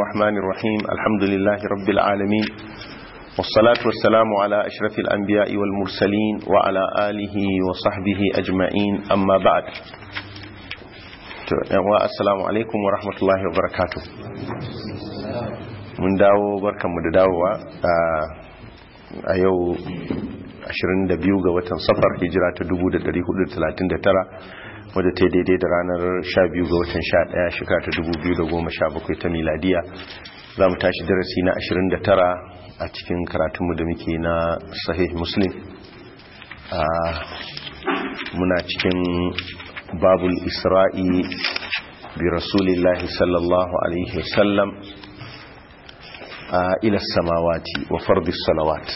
الرحمن الرحيم الحمد لله رب العالمين والصلاة والسلام على أشرف الأنبياء والمرسلين وعلى آله وصحبه أجمعين أما بعد السلام عليكم ورحمة الله وبركاته mun dawo barkanmu da dawowa a yau 22 ga watan safar hijira ta 1439 wadda ta daidai da ranar 12 ga watan 11 shekara ta 2017 ta miladiya za mu tashi darasi na 29 a cikin karatunmu da muke na sahih muslim muna cikin babul isra'i bi rasulillahi sallallahu alaihi wasallam ila samawati wa fardis salawat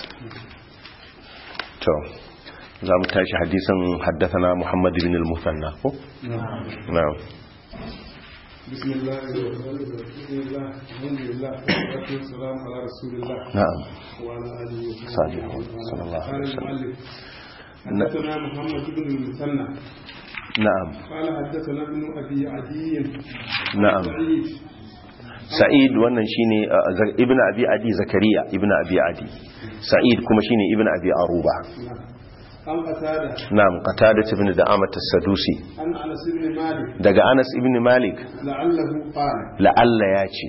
to za mu tashi hadisan haddathana Muhammad bin al-Musanna ko na'am بسم الله بسم الله الحمد لله والصلاه والسلام على رسول الله نعم وعلى اله صادق وصحبه صلى الله عليه وسلم. المؤلف حدثنا محمد بن المثنى na'am قال حدثنا ابن ابي عدي na'am سعيد sa'id wannan shine uh, Za- ibn abi adi zakariya ibn abi adi sa'id kuma shine ibn abi aruba نعم عن قتاده na'am qatada ibn da'amat as-sadusi عن انس بن مالك daga anas ibn malik لعله قال la'alla ya ce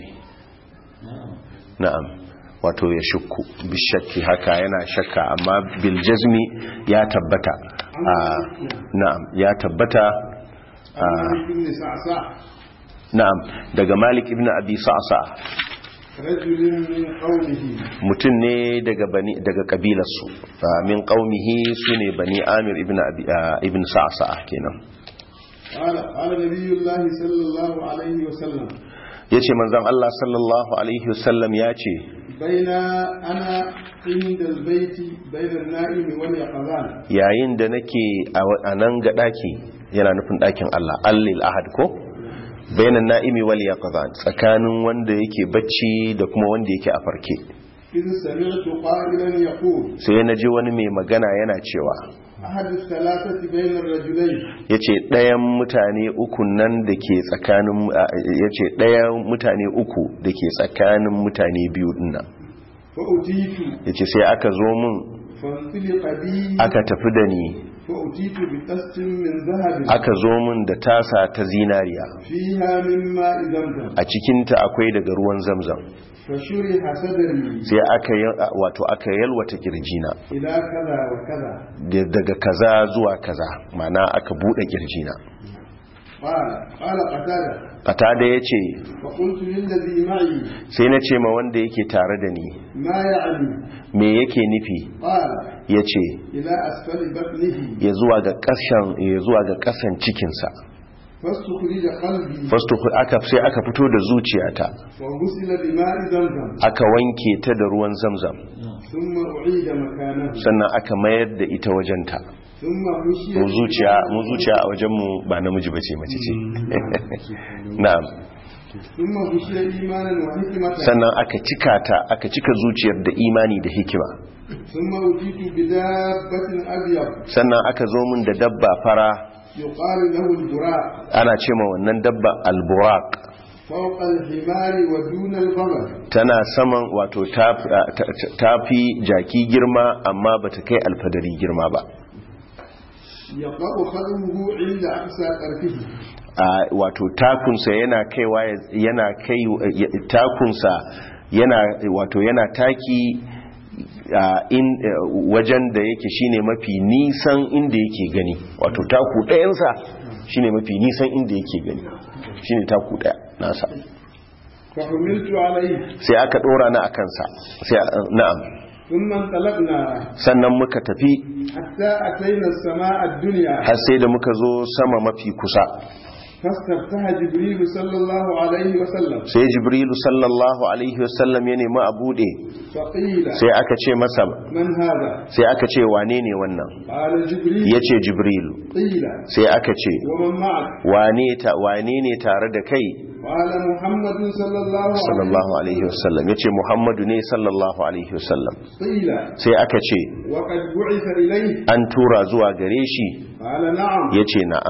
na'am wato ya shukku bishakki haka yana shakka amma bil jazmi ya tabbata Ah, na'am ya tabbata عن مالك بن سعسع na'am daga malik ibn abi sa'sa رجل من قومه mutum ne daga bani daga kabilarsu Ah, min qaumihi sune bani amir ibn abi ah, ibn sa'sa kenan قال قال نبي الله صلى الله عليه وسلم yace manzon Allah sallallahu alaihi wasallam ya ce بين انا عند البيت بين النائم واليقظان yayin da nake a wa- a nan ga daki yana nufin dakin Allah allil ahad ko bainan na'imi wal yaqzan tsakanin wanda yake bacci da kuma wanda yake a farke إذ سمعت قائلا يقول sai na ji wani mai magana yana cewa أحد الثلاثة بين الرجلين yace ɗayan mutane uku nan da ke tsakanin a- yace ɗayan mutane uku da ke tsakanin mutane biyu dinnan فأتيت yace sai aka zo mun فانطلق بي aka tafi da ni فأتيت بقسط من ذهب aka zo mun da tasa ta zinariya فيها من ماء زمزم a cikinta akwai daga ruwan zamzam فشرح صدري sai aka yi wato aka yalwata kirjina إلى كذا وكذا da- daga kaza zuwa kaza mana aka bude kirjina قال قال قتادة qatada yace فقلت للذي معي sai na ce ma wanda yake tare da ni ما يعني me yake nufi قال yace إلى أسفل بطنه ya zuwa ga kasan ya zuwa ga kasan cikin sa فاستخرج قلبي fasto aka sai aka fito da zuciyata وغسل بماء زمزم aka wanke ta da ruwan zamzam ثم أعيد مكانه sannan aka mayar da ita wajenta ثم مشي mu zuciya mu zuciya a wajen mu ba namiji bace mace ce na'am ثم مشي إيمانا وحكمة sannan aka cika ta aka cika zuciyar da imani da hikima ثم أتيت بدابة أبيض sannan aka zo min da dabba fara يقال له البراق ana ce ma wannan dabba alburaq فوق الحمار ودون البغل tana saman wato ta- ta- tafi jaki girma amma bata kai alfadari girma ba يقع خلوه عند أقصى طرفه a wato takunsa yana kaiwa ya- yana kai ya- takunsa yana wato yana taki a in wajen da yake shine mafi nisan inda yake gani wato taku ɗayansa shine mafi nisan inda yake gani shine taku ɗaya nasa فحملت عليه sai aka ɗora na akansa sai na'am ثم انطلقنا sannan muka tafi حتى أتينا السماء الدنيا har sai da muka zo sama mafi kusa فاستفتح جبريل صلى الله عليه وسلم sai jibrilu sallallahu alaihi wasallam ya nemi a buɗe فقيل sai aka ce masa من هذا sai aka ce wane ne wannan قال جبريل ya ce jibrilu قيل sai aka ce ومن معك wane ta wane ne tare da kai قال محمد صلى الله عليه sallallahu alaihi wasallam ya ce muhammadu ne sallallahu alaihi wasallam قيل sai aka ce وقد بعث إليه an tura zuwa gare shi قال نعم ya ce na'am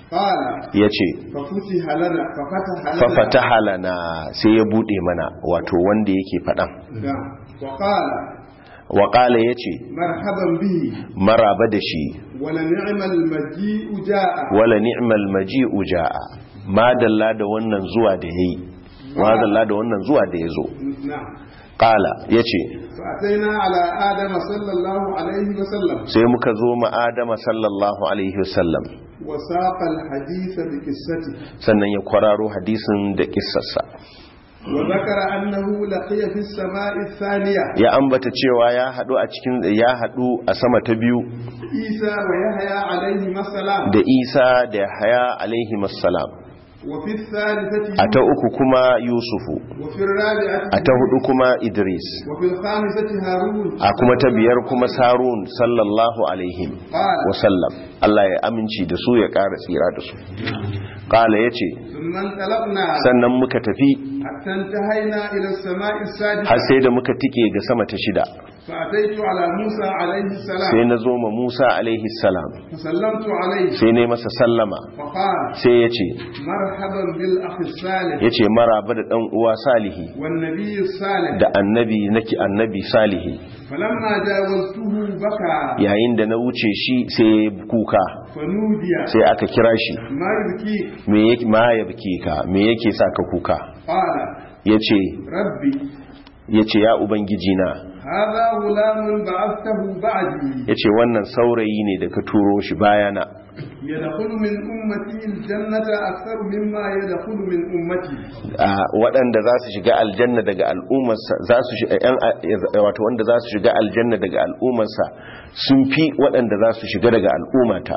قال yace ففتح لنا ففتح لنا fafataha lana sai ya bude mana wato wanda yake fadan نعم. وقال wa qala yace مرحبا به maraba da shi ولنعم المجيء جاء wala ni'mal maji'u jaa madalla da wannan zuwa da yayi madalla da wannan zuwa da yazo نعم qala yace فأتينا على آدم صلى الله عليه وسلم sai muka zo ma adama sallallahu alaihi wasallam وساق الحديث بقصته sannan ya kwararo hadisin da kissarsa وذكر أنه لقي في السماء الثانية ya ambata cewa ya hadu a cikin ya hadu a sama ta biyu عيسى ويحيى عليهما السلام da Isa da Yahaya alaihi assalam وفي الثالثة a ta uku kuma Yusufu وفي الرابعة a ta hudu kuma Idris وفي الخامسة هارون a kuma ta biyar kuma Sarun sallallahu alaihi قال wasallam Allah ya aminci da su ya ƙara tsira da su ƙala ya ce ثم انطلقنا sannan muka tafi حتى انتهينا إلى السماء har السادسة sai da muka tike ga sama ta shida فأتيت على موسى عليه sai السلام na zo ma Musa alaihi salam فسلمت عليه sai ne masa sallama فقال sai ya ce مرحبا بالأخ الصالح ya ce maraba da ɗan uwa salihi والنبي الصالح da annabi naki annabi salihi فلما جاوزته بكى yayin da na wuce shi sai ya yi kuka فنودي sai aka kira shi ما يبكيك me yake ma ya bike ka me yake sa ka kuka قال yace ربي yace ya ubangiji na هذا غلام بعثته بعدي yace wannan saurayi ne da ka turo shi bayana يدخل من أمتي الجنة أكثر مما يدخل من أمتي a waɗanda za su shiga aljanna daga al'ummarsa za su shi- yan a- wato wanda za su shiga aljanna daga al'ummarsa sun fi waɗanda za su shiga daga al'ummata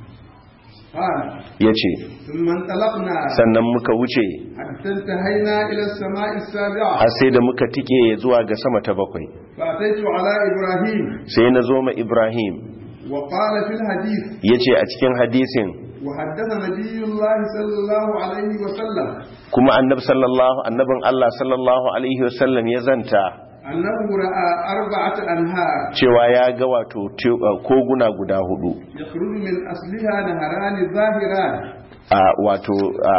قال yace ثم انطلقنا sannan muka wuce حتى انتهينا إلى السماء السابعة har sai da muka tike zuwa ga sama ta bakwai فأتيت على إبراهيم sai na zo ma Ibrahim وقال في الحديث yace a cikin hadisin وحدث نبي الله صلى الله عليه وسلم kuma annab sallallahu annabin Allah sallallahu alaihi wasallam ya zanta أنه رأى أربعة أنهار cewa ya ga wato te- uh, koguna guda hudu يخرج من أصلها نهران ظاهران a wato a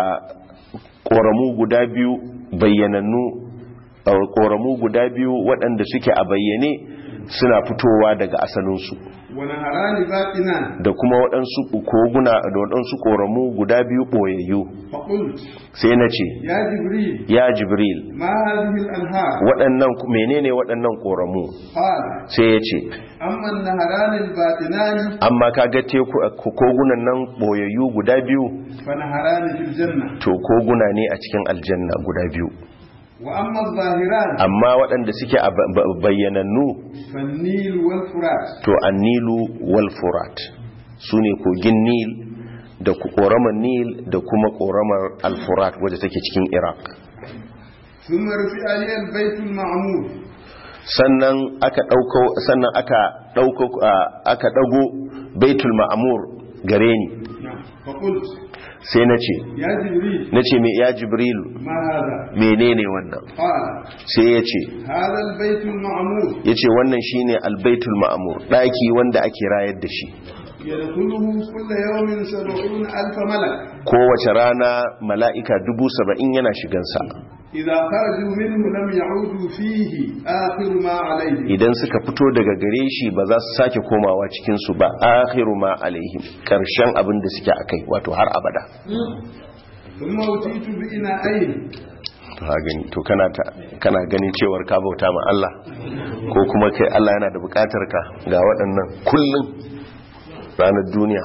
koramu guda biyu bayyanannu a koramu guda biyu waɗanda suke a bayyane suna fitowa daga asalinsu ونهران باطنان da kuma waɗansu koguna da waɗansu koramu guda biyu ɓoyayyu فقلت sai na ce يا جبريل ya jibril ما هذه الأنهار waɗannan menene waɗannan koramu قال sai ya ce أما النهران الباطنان amma kaga teku kogunan nan boyayyu guda biyu فنهران في الجنة to koguna ne a cikin aljanna guda biyu وأما الظاهران amma waɗanda suke a ba- ba- bayyanannu فالنيل والفرات to annilu wal furat su ne kogin nil da ku- ƙoramar nil da kuma ƙoramar al-furat wadda take cikin iraq ثم رفع لي البيت المعمور sannan aka ɗauko sannan aka ɗauko a- aka ɗago baitul ma'amur gare ni نعم. فقلت sai na ce يا جبريل na ce me ya jibrilu ما هذا menene wannan قال sai ya ce هذا البيت المعمور ya ce wannan shine albaitul ma'amur ɗaki wanda ake rayar da shi يدخله كل يوم سبعون ألف ملك kowace rana mala'ika dubu saba'in yana shigansa إذا خرجوا منه لم يعودوا فيه آخر ما عليهم idan suka fito daga gare shi ba za su sake komawa cikinsu ba akhiru ma alaihim ƙarshen abin da suke a kai wato har abada ثم أتيت بإناءين to ha gani to kana ta kana ganin cewar ka bauta ma Allah ko kuma kai Allah yana da bukatar ka ga waɗannan kullun ranar duniya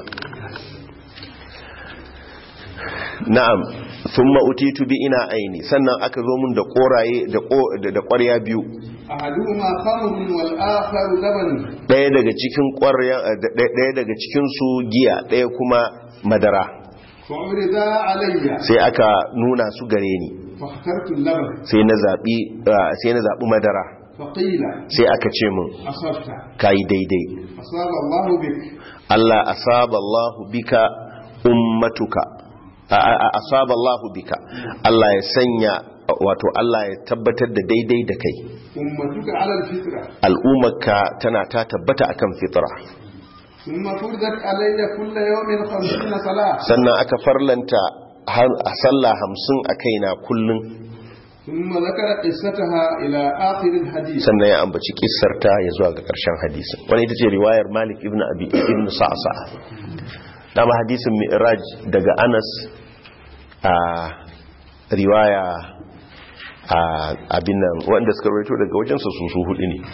na'am thumma utitu bi ina aini sannan aka zo mun da koraye da ko- da da ƙwarya biyu أحدهما خمر والآخر لبن ɗaya daga cikin ƙwarya da- ɗaya daga cikin su giya ɗaya kuma madara فعرضا علي sai aka nuna su gare ni فاخترت اللبن sai na zabi ah, sai na zabi madara فقيل sai aka ce min أصبت kai daidai أصاب الله بك Allah asaba Allahu bika ummatuka a- a- a- asaba Allahu bika Allah ya sanya wato Allah ya tabbatar da daidai da kai أمتك على الفطرة al'ummarka tana ta tabbata akan fitra ثم فرضت علي كل يوم خمسين صلاة sannan aka farlanta har a sallah hamsin a kaina kullum ثم ذكر قصتها إلى آخر الحديث sannan ya ambaci kissarta ya zuwa ga ƙarshen hadisin wani ita ce riwayar malik ibn abi ibn sa'sa dama hadisin mi'raj daga anas a riwaya a abin nan wanda suka rawaito daga wajensa su su hudu ne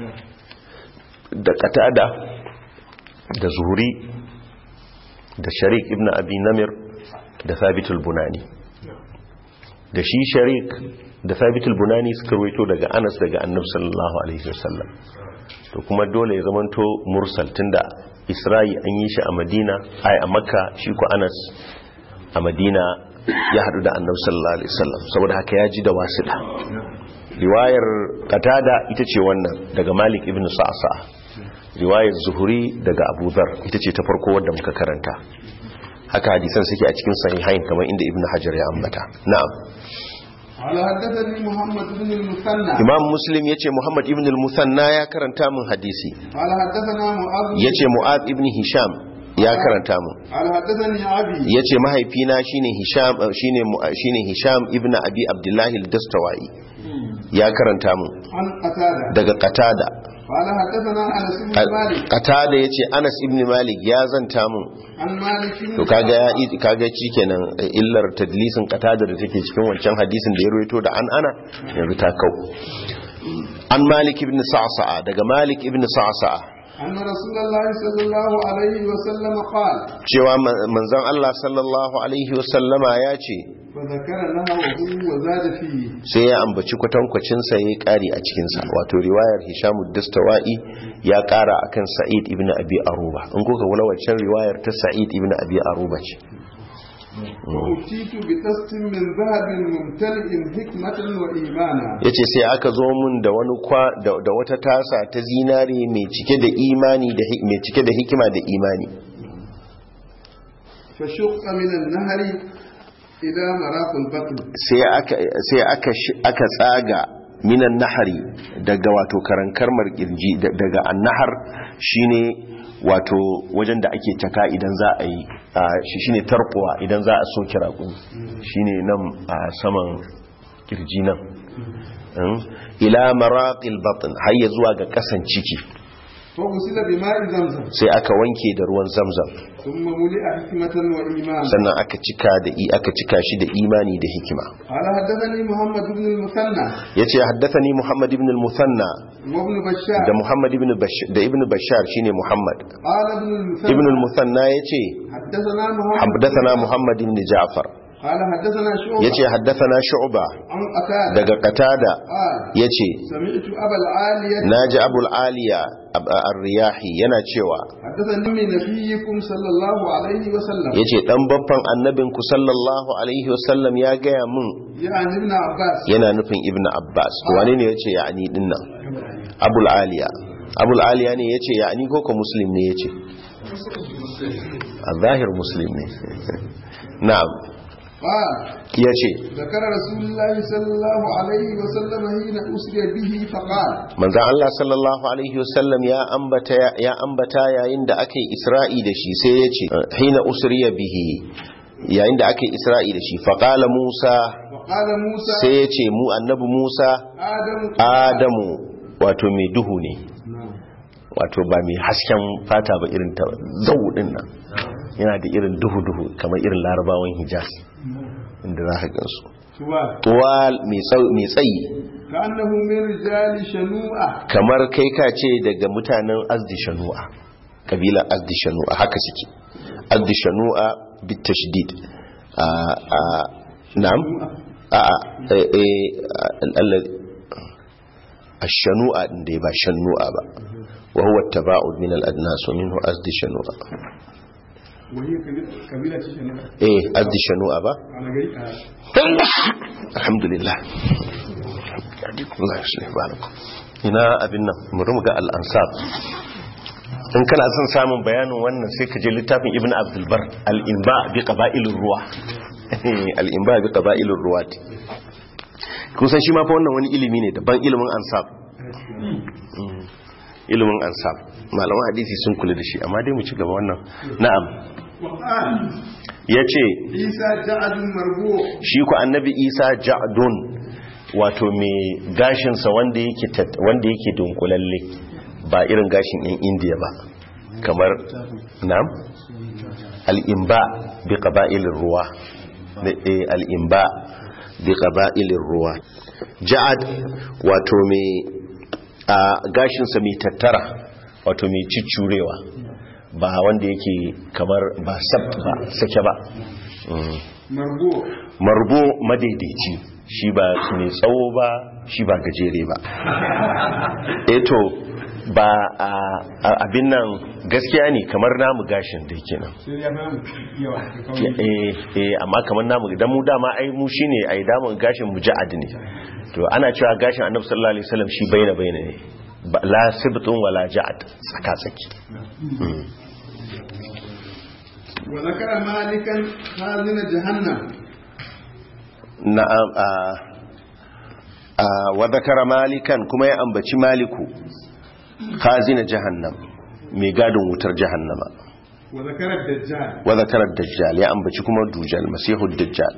da qatada da zuhuri da sharik ibn abi namir da thabitul bunani da shi sharik da thabitul bunani suka rawaito daga anas daga annabi sallallahu alaihi wasallam to kuma dole ya zamanto mursal tunda isra'i an yi shi a madina ai a makka shi ko anas a madina ya hadu da annabi sallallahu alaihi wasallam saboda haka ya ji da wasila riwayar qatada ita ce wannan daga malik ibn sa'sa riwayar zuhuri daga abu dhar ita ce ta farko wadda muka karanta haka hadisan suke a cikin sahihain kamar inda ibn hajar ya ambata na'am قال حدثني محمد بن المثنى imam muslim yace muhammad ibn al-musanna ya karanta min hadisi قال حدثنا معاذ yace mu'ad ibn hisham ya karanta min قال حدثني أبي yace mahaifina shine hisham uh, shine mu- uh, shine hisham ibn abi abdullah al-dastawai ya karanta min عن قتادة daga qatada قال حدثنا أنس بن مالك qatada yace anas ibn malik ya zanta min عن مالك بن to kaga ya i- kaga kenan illar tadlisin qatada da take cikin wancan hadisin da ya rawaito da an ana yanzu ta kau an malik ibn sa'sa'a daga malik ibn sa'sa'a أن رسول الله صلى الله عليه وسلم قال cewa ma- manzon Allah sallallahu alaihi wasallama ya ce فذكر نهره وزاد فيه sai ya ambaci kwatankwacin sa yayi kari a cikin sa wato riwayar Hisham ad-Dastawai ya kara akan Sa'id ibn Abi Aruba in kuka wala waccan riwayar ta Sa'id ibn Abi Aruba ce وأتيت بقسط من ذهب ممتلئ حكمة وإيمانا yace sai aka zo mun da wani kwa da, da wata tasa ta zinare mai cike da imani da hi- mai cike da hikima da imani فشق من النهر إلى مراق البطن sai aka sai aka sh- aka tsaga minan nahari daga wato karankarmar kirji da- daga annahar shine wato wajen da ake caka idan za a yi a, shi shine tarkuwa idan za a soke raƙumi shine nan a saman kirji nan Mm. ila maraqil batn har ya zuwa ga kasan ciki فغسل بماء زمزم sai aka wanke da ruwan zamzam ثم ملئ حكمة وإيمانا sannan aka cika da i aka cika shi da imani da hikima قال حدثني محمد بن المثنى yace haddathani muhammad ibn al-musanna وابن بشار da muhammad ibn bashar da ibn bashar shine muhammad قال ابن المثنى ibn al-musanna yace حدثنا محمد haddathana muhammad ibn ja'far قال حدثنا شعبة yace haddathana shu'ba عن قتادة daga qatada قال yace سمعت أبا العالية naji abul aliya ab- ar-riyahi yana cewa حدثني من نبيكم صلى الله عليه وسلم yace dan babban annabinku sallallahu alaihi wasallam ya gaya mun يعني ابن عباس yana nufin ibn abbas to wane ne yace ya'ni dinnan abul aliya abul aliya ne yace ya'ni ko ko muslim ne yace a zahir muslim ne na'am قال yace ذكر رسول الله صلى الله عليه وسلم حين أسري به فقال manzon Allah sallallahu alaihi wasallam ya ambata ya ambata yayin da aka yi isra'i da shi sai yace hina usriya bihi yayin da aka yi isra'i da shi faqala musa وقال موسى sai yace mu annabi musa آدم adamu wato mai duhu ne نعم. wato ba mai hasken fata ba irin ta zau din nan yana da irin duhu-duhu kamar irin larabawan hijaz inda za ka gansu سؤال tuwal mai tsau- mai tsayi كأنه من رجال شنوءة kamar kai ka ce daga mutanen azdi shanu'a kabilar azdi shanu'a haka suke azdi shanu'a bit tashdid a a na'am a a eh, eh, Allah ash-shanu'a din da ba shanu'a ba wa huwa at-taba'ud min al-adnas wa minhu azdi shanu'a وهي كبيرة- كبيرة شنوءة eh azdi shanu'a ba أنا قريت alhamdulillah Allah ya shirya barakum ina abin nan bari mu ga al-ansab in kana son samun bayanin wannan sai ka je littafin ibn abdul bar al-inba bi qaba'ilir ruwa al-inba bi qaba'ilir ruwat kun san shi ma fa wannan wani ilimi ne daban ilimin ansab ilimin ansab malaman hadisi sun kula da shi amma dai mu ci gaba wannan na'am وقال yace عيسى جعد مربوع shi ku annabi isa ja'dun wato mai gashinsa wanda yake tat- wanda yake dunkulalle ba irin gashin yan indiya ba kamar na'am al'imba bi qaba'ilir ruwa Da- eh, al'imba bi qaba'ilir ruwa ja'ad wato mai a gashinsa mai tattara wato mai ciccurewa ba wanda yake kamar ba sabt ba sake ba Mm. مربوع marbo madaidaici shi ba mai tsawo ba shi ba gajere ba eto ba a a- abin nan gaskiya ne kamar namu gashin da yake nan sai ya bamu yawa da kauri eh eh amma kamar namu idan mu dama ai mu shine ai damun gashin mu ja'ad ne to ana cewa gashin annabi sallallahu alaihi wasallam shi baina baina ne Ba- la sibtun wala ja'ad tsaka tsaki وذكر مالكا خازن جهنم na'am a a wa zakara malikan kuma ya ambaci maliku khazina jahannam mai gadin wutar jahannama وذكر الدجال wa zakara dajjal ya ambaci kuma dujal masihu dajjal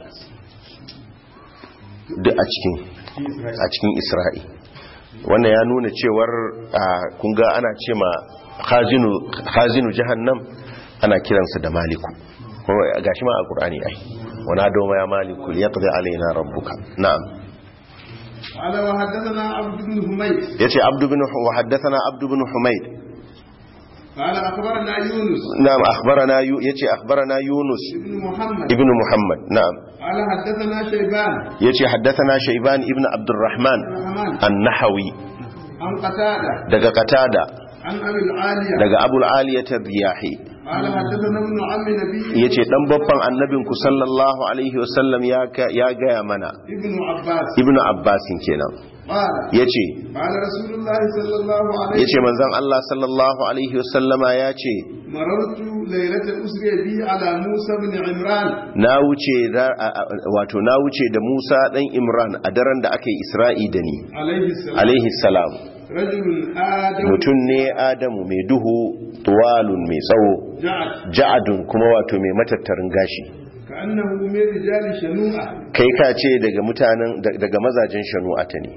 duk a cikin في إسرائيل a cikin isra'i wannan ya nuna cewar a, kun ga ana ce ma khazinu khazinu jahannam ana kiransa da maliku kuma gashi ma a qur'ani ai wana doma ya maliku liyaqdi alaina rabbuka na'am قال وحدثنا عبد بن حميد yace abdu bin wa haddathana abdu bin humayd قال أخبرنا يونس na'am akhbarana yu yace akhbarana yunus بن محمد ibn muhammad na'am قال حدثنا شيبان yace haddathana shayban ibn abdurrahman الرحمن an-nahawi عن قتادة daga qatada عن أبي العالية daga abul aliyat ar-riyahi قال حدثنا ابن عم نبي yace dan babban annabinku sallallahu alaihi wasallam ya ka- ya gaya mana ابن عباس ibn abbasin kenan قال yace قال رسول الله صلى الله عليه yace manzon Allah sallallahu alaihi wasallama yace مررت ليلة أسري بي على موسى بن عمران na wuce ra- a- a- wato na wuce da Musa dan Imran a daren da aka yi Isra'i da ni عليه السلام alaihi salam رجل آدم mutum ne Adamu mai duhu tuwalun mai tsawo جعد ja'adun kuma wato mai matattarin gashi كأنه من رجال شنوءة kai ka ce daga mutanen da- daga mazajen shanu'ata ne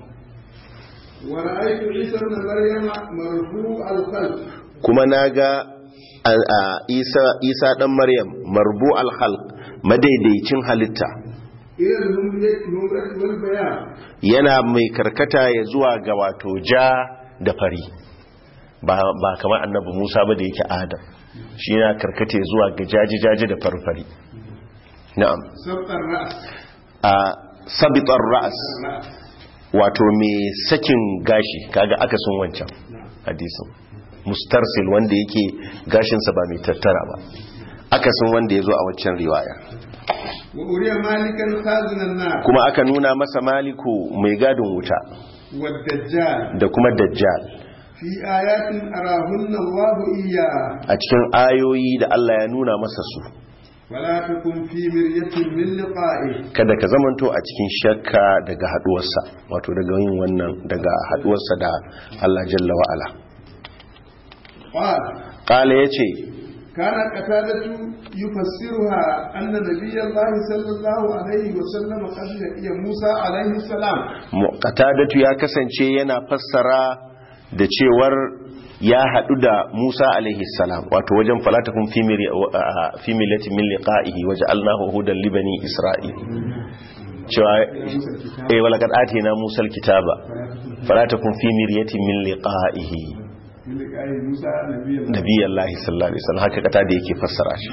ورأيت عيسى بن مريم مرفوع الخلق kuma naga a- a Isa Isa dan Maryam marbu al-khalq madaidaicin halitta إلى الهمرة والبيان yana mai karkata ya zuwa ga wato ja da fari ba, ba kamar annabi musa ba da yake adam shi yana karkata ya zuwa ga jaji-jaji da farfari na'am سبط الرأس a sabitar ra'as الرأس wato mai sakin gashi kaga akasin wancan hadisin mustarsil wanda yake gashinsa ba mai tattara ba akasin wanda ya zo a waccan riwaya وأري مالكا خازن النار kuma aka nuna masa maliku mai gadin wuta والدجال da kuma dajjal في آيات أراهن الله إياه a cikin ayoyi da Allah ya nuna masa su ولا تكن في مرية من لقائه kada ka zamanto a cikin shakka daga haduwarsa wato daga yin wannan daga haduwarsa da Allah jalla wa ala قال qala yace كان قتادة يفسرها أن نبي الله صلى الله عليه وسلم قد لقي موسى عليه السلام qatadatu ya kasance yana fassara da cewar ya hadu da Musa alaihi salam wato wajen falatakun fi miri fi millati min liqa'ihi waja'alnahu hudan li bani isra'il cewa eh walaqad atina Musa alkitaba falatakun fi miryatin min liqa'ihi من لقائه موسى نبي الله nabiyallahi sallallahu alaihi wasallam haka kata da yake fassara shi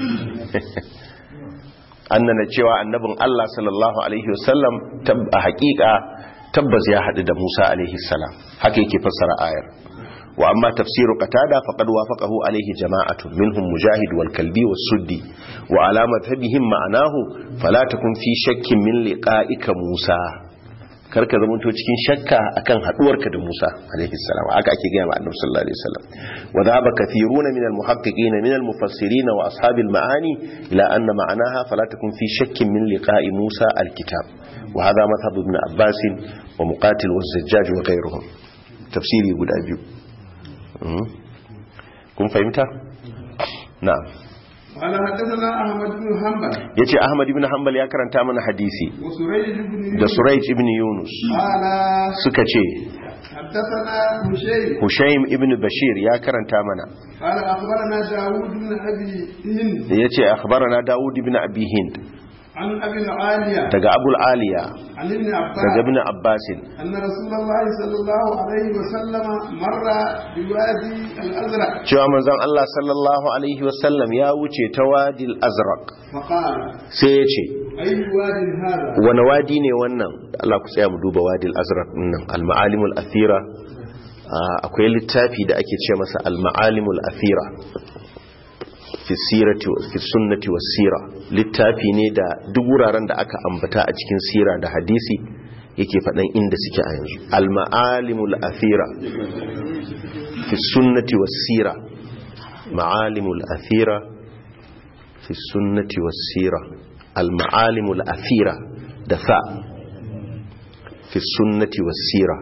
annana cewa annabin Allah sallallahu alaihi wasallam tab- a hakika tabbas ya hadu da Musa alaihi salam haka yake fassara ayar wa amma tafsiru qatada faqad wafaqahu alaihi jama'atun minhum mujahid wal kalbi was suddi wa ala madhhabihim ma'anahu fala takun fi shakkin min liqa'ika Musa karka zamanto cikin shakka akan haduwarka da Musa alaihi salam aka ake gaya ma annabi sallallahu alaihi wasallam wa dhaba kathiruna min al-muhaqqiqin min al-mufassirin wa ashab al-ma'ani ila anna ma'anaha fala takun fi shakkin min liqa'i Musa al-kitab wa hadha madhhab ibn Abbas wa Muqatil wa Zajjaj wa ghayruhum tafsiri guda biyu Mhm. kun fahimta na'am قال حدثنا احمد بن حنبل yace ahmad ibn hanbal ya karanta mana hadisi وسريج بن da يونس surayj ibn yunus قال suka ce حدثنا هشيم hushaym ibn bashir ya karanta mana قال اخبرنا داوود بن ابي هند da yace akhbarana daud ibn abi hind عن ابي العاليه daga abul aliya عن ابن daga عباس ibn abbas ان رسول الله صلى الله عليه وسلم مر بوادي الازرق cewa manzon Allah sallallahu alaihi wasallam ya wuce ta wadil azraq فقال sai ya ce اي واد هذا wani wadi ne wannan Allah ku tsaya mu duba wadil azraq nan al-ma'alimul athira Ah, akwai littafi da ake ce masa al-ma'alimul athira fi sirati wa fi sunnati was sira littafi ne da duk wuraren da aka ambata a cikin sira da hadisi yake faɗan inda suke a yanzu al-ma'alimul athira fi sunnati was sira ma'alimul athira fi sunnati was sira al-ma'alimul athira da fa fi sunnati was sira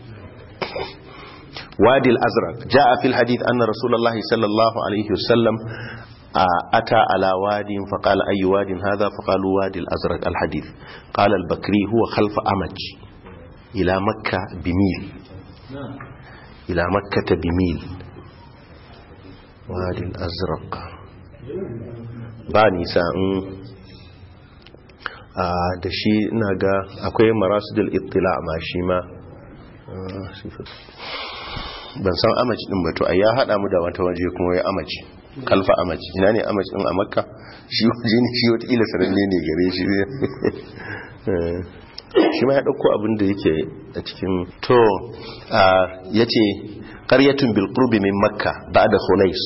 وادي الأزرق جاء في الحديث أن رسول الله صلى الله عليه وسلم آه، أتى على واد فقال أي واد هذا فقالوا وادي الأزرق الحديث قال البكري هو خلف أمج إلى مكة بميل إلى مكة بميل وادي الأزرق باني ساء da shi ina ga akwai marasidul ittila ma shi ma ah, sifir. ban san amaci din ba to ai ya hada mu da wata waje kuma ya amaci kalfa amaci ina ne amaci din a makka shi waje ne shi wata ila sananne ne gare shi ne shi ma ya dauko abin da yake a cikin to yace qaryatun bil qurbi min makka ba'da khunais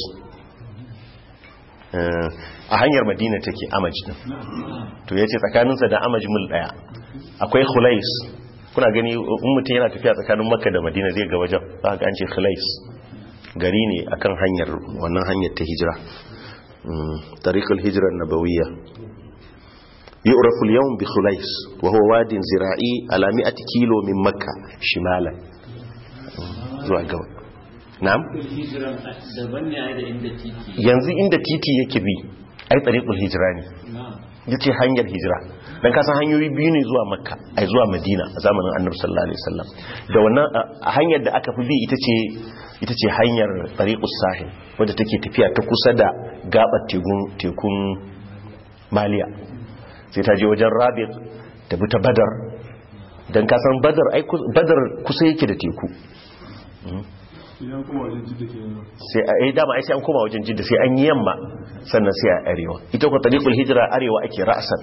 a hanyar madina take amaci din to yace tsakaninsa da amaji mul daya akwai khulais kuna gani in mutum yana tafiya tsakanin makka da madina zai ga wajen za ga an ce khulais gari ne akan hanyar wannan hanyar ta hijira tariqul hijra nabawiyya yu'rafu al-yawm bi khulais wa huwa wadin zira'i ala 100 kilo min makka shimalan zuwa gaba na'am hijiran daban ne ai da inda titi yanzu inda titi yake bi ai tariqul hijra ne na'am yace hanyar hijira dan kasan hanyoyi biyu ne zuwa makka ai zuwa madina a zamanin annabi sallallahu alaihi wasallam da wannan a hanyar da aka fi bi ita ce ita ce hanyar tariqus sahil wadda take tafiya ta kusa da gabar tekun tekun maliya sai ta je wajen rabiq ta bi ta badar dan kasan badar ai kus- badar kusa yake da teku idan kuma wajen jidda ke nan sai a yi dama ai sai an koma wajen jidda sai an yi yamma sannan sai a arewa ita ko tariqul hijra arewa ake ra'asan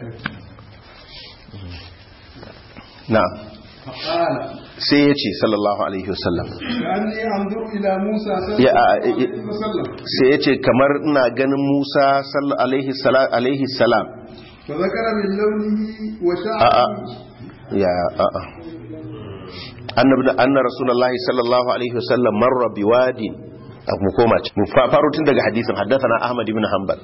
na'am فقال sai ya ce sallallahu alaihi wasallam كأني أنظر إلى موسى صلى يا- الله عليه وسلم sai ya ce kamar ina ganin Musa sallallahu alaihi sala- alaihi salam فذكر من لونه a'a وشعره ya a'a annabi anna rasulullahi sallallahu alaihi wasallam marra biwadin mu koma ci mu fa- faro tun daga hadisin haddathana ahmad ibn hanbal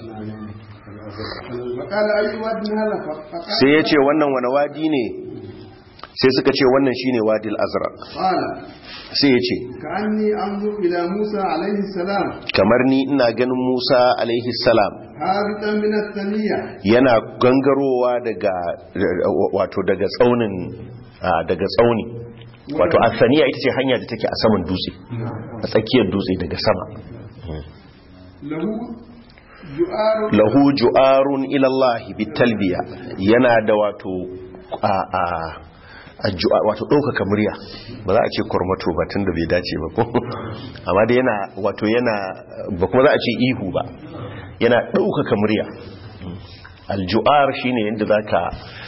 فقال أي واد هذا فقال sai ya ce wannan wani wadi ne sai suka ce wannan shine wadil azraq قال sai ya ce كأني أنظر إلى موسى عليه السلام kamar ni ina ganin Musa alaihi salam هابطا من الثنية yana gangarowa daga wato daga tsaunin ah, daga tsauni wato asaniya ita ce hanya da take a saman dutse a tsakiyar dutse daga sama له جؤار lahu ju'arun ila Allah bitalbiya yana da wato a a a ju'a- wato ɗaukaka murya ba za a ce kormato ba tun da bai dace ba ko amma da yana wato yana ba kuma za a ce ihu ba yana ɗaukaka murya alju'ar shine yadda za ka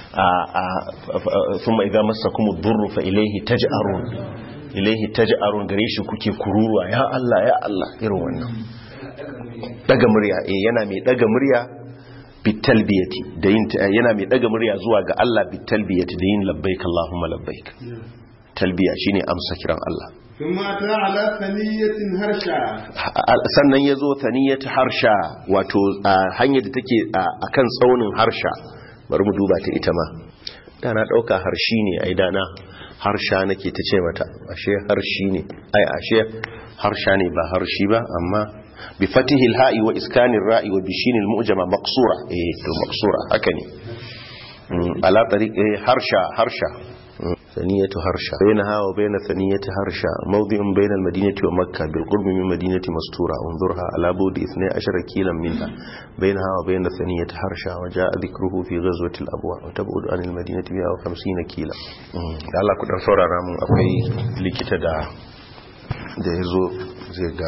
sun mai gama sakumu durru fa ilaihi taj'arun ilaihi taj'arun gare shi kuke kururuwa ya Allah ya Allah irin wannan daga murya eh yana mai daga murya bitalbiyati da yin yana mai daga murya zuwa ga Allah bitalbiyati da yin labbaik Allahumma labbaik talbiya shine amsa kiran Allah ثم أتى على ثنية هرشا sannan ya zo thaniyat harsha wato a hanyar da take a kan tsaunin harsha bari mu duba ta ita ma dana dauka harshi ne ai dana harsha nake ta ce mata ashe harshi ne ai ashe harsha ne ba harshi ba amma bi fatihi al-ha'i wa iskani ar-ra'i wa bishin al-mu'jama maqsura eh to maqsura haka ne ala tariq harsha harsha ثنية هرشا بينها وبين ثنية هرشا موضع بين المدينة ومكة بالقرب من مدينة مستورة انظرها على بعد 12 كيلا منها بينها وبين ثنية هرشا وجاء ذكره في غزوة الأبواء وتبعد عن المدينة 150 كيلا Allah ku dan saurara mun akwai likita da da yazo zai ga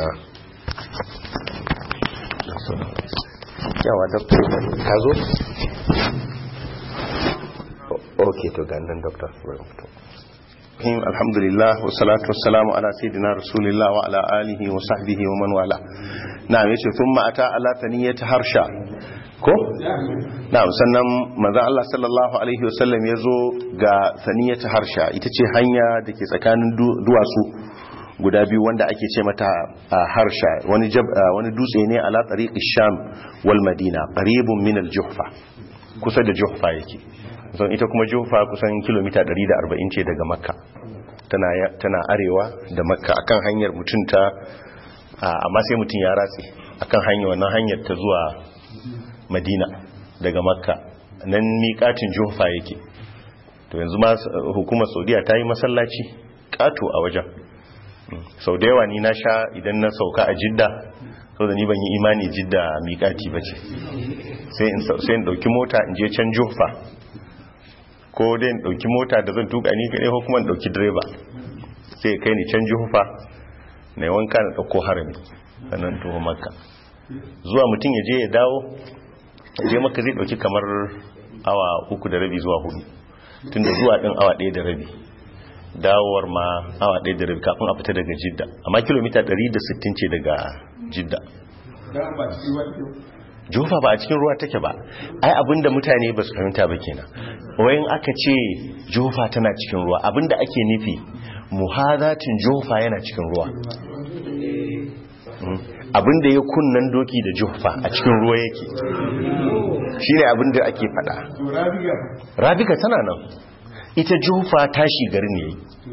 yawa doctor ka zo okay to ga nan doctor alhamdulillah wa salatu wassalamu ala sayyidina rasulillah wa ala alihi wa sahbihi wa man wala na'am yace thumma ata ala thaniyati harsha ko na'am sannan manzo Allah sallallahu alaihi wasallam yazo ga thaniyati harsha ita ce hanya dake tsakanin duwatsu guda biyu wanda ake ce mata harsha wani wani dutse ne ala tariqi sham wal madina qaribun min al juhfa kusa da juhfa yake zan ita kuma jufa kusan kilomita 140 ce daga makka tana arewa da makka akan hanyar mutum ta amma sai mutum ya ratse akan hanyar wannan hanyar ta zuwa madina daga makka nan miƙatin jufa yake to yanzu ma hukumar saudiya ta yi masallaci ƙato a wajen sau da yawa ni na sha idan na sauka a jidda sau da ni ban yi imani jidda miƙati ba ce sai in ɗauki mota in je can jufa ko dai in dauki mota da zan tuka ni kadai ko kuma in dauki direba sai kai ni can juhufa na wanka na dauko harami sannan tuho makka zuwa mutum ya je ya dawo ya je makka zai dauki kamar awa uku da rabi zuwa hudu tunda zuwa din awa ɗaya da rabi dawowar ma awa ɗaya da rabi kafin a fita daga jidda amma kilomita 160 ce daga jidda jufa ba a cikin ruwa take ba ai abinda mutane ba su fahimta ba kenan wayan aka ce jufa tana cikin ruwa abinda ake nufi muhadatin jufa yana cikin ruwa abinda ya kunnan doki da jufa a cikin ruwa yake shine abinda ake fada rabika tana nan ita jufa tashi garin ne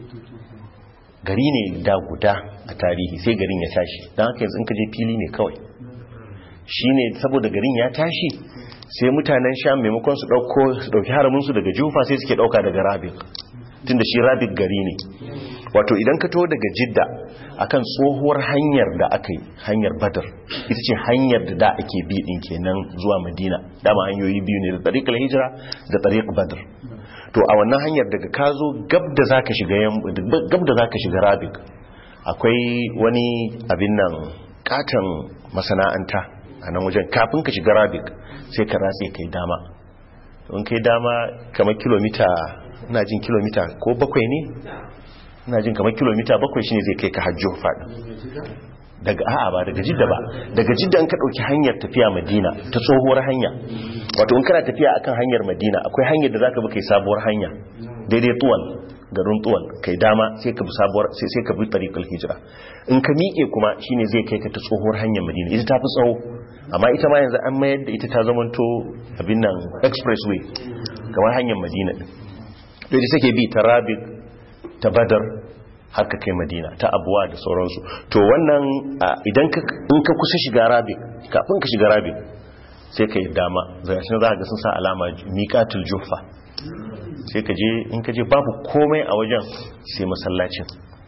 gari ne da guda a tarihi sai garin ya tashi don haka yanzu in ka je fili ne kawai shine saboda garin ya tashi sai mutanen sham maimakon su dauko su dauki haraminsu daga jufa sai suke dauka daga rabik tunda shi rabik gari ne wato idan ka taho daga jidda akan tsohuwar hanyar da aka yi hanyar badar ita ce hanyar da da ake bi din kenan zuwa madina dama hanyoyi biyu ne da tariqul hijira da tariq badar to a wannan hanyar daga ka zo gab da zaka shiga gab da zaka shiga rabik akwai wani abin nan katon masana'anta a nan wajen kafin ka shiga rabik sai ka ratse kai dama in kai dama kamar kilomita ina jin kilomita ko bakwai ne ina jin kamar kilomita bakwai shine zai kai ka hajjo faɗin daga a'a ba daga jidda ba daga jidda in ka ɗauki hanyar tafiya madina ta tsohuwar hanya wato in kana tafiya akan hanyar madina akwai hanyar da zaka bi kai sabuwar hanya daidai tuwal garin tuwal kai dama sai ka bi sabuwar sai sai ka bi tariqul hijira in ka miƙe kuma shine zai kai ka ta tsohuwar hanyar madina ita ta fi tsawo amma ita ma yanzu an mayar da ita ta zamanto abin nan expressway kamar hanyar madina din to ita take bi ta rabik ta badar har ka kai madina ta abuwa da sauransu to wannan idan in ka kusa shiga rabik kafin ka shiga rabik sai ka yi dama zai shi za ga sun sa alama miƙatul jufa sai ka je in ka je babu komai a wajen sai masallacin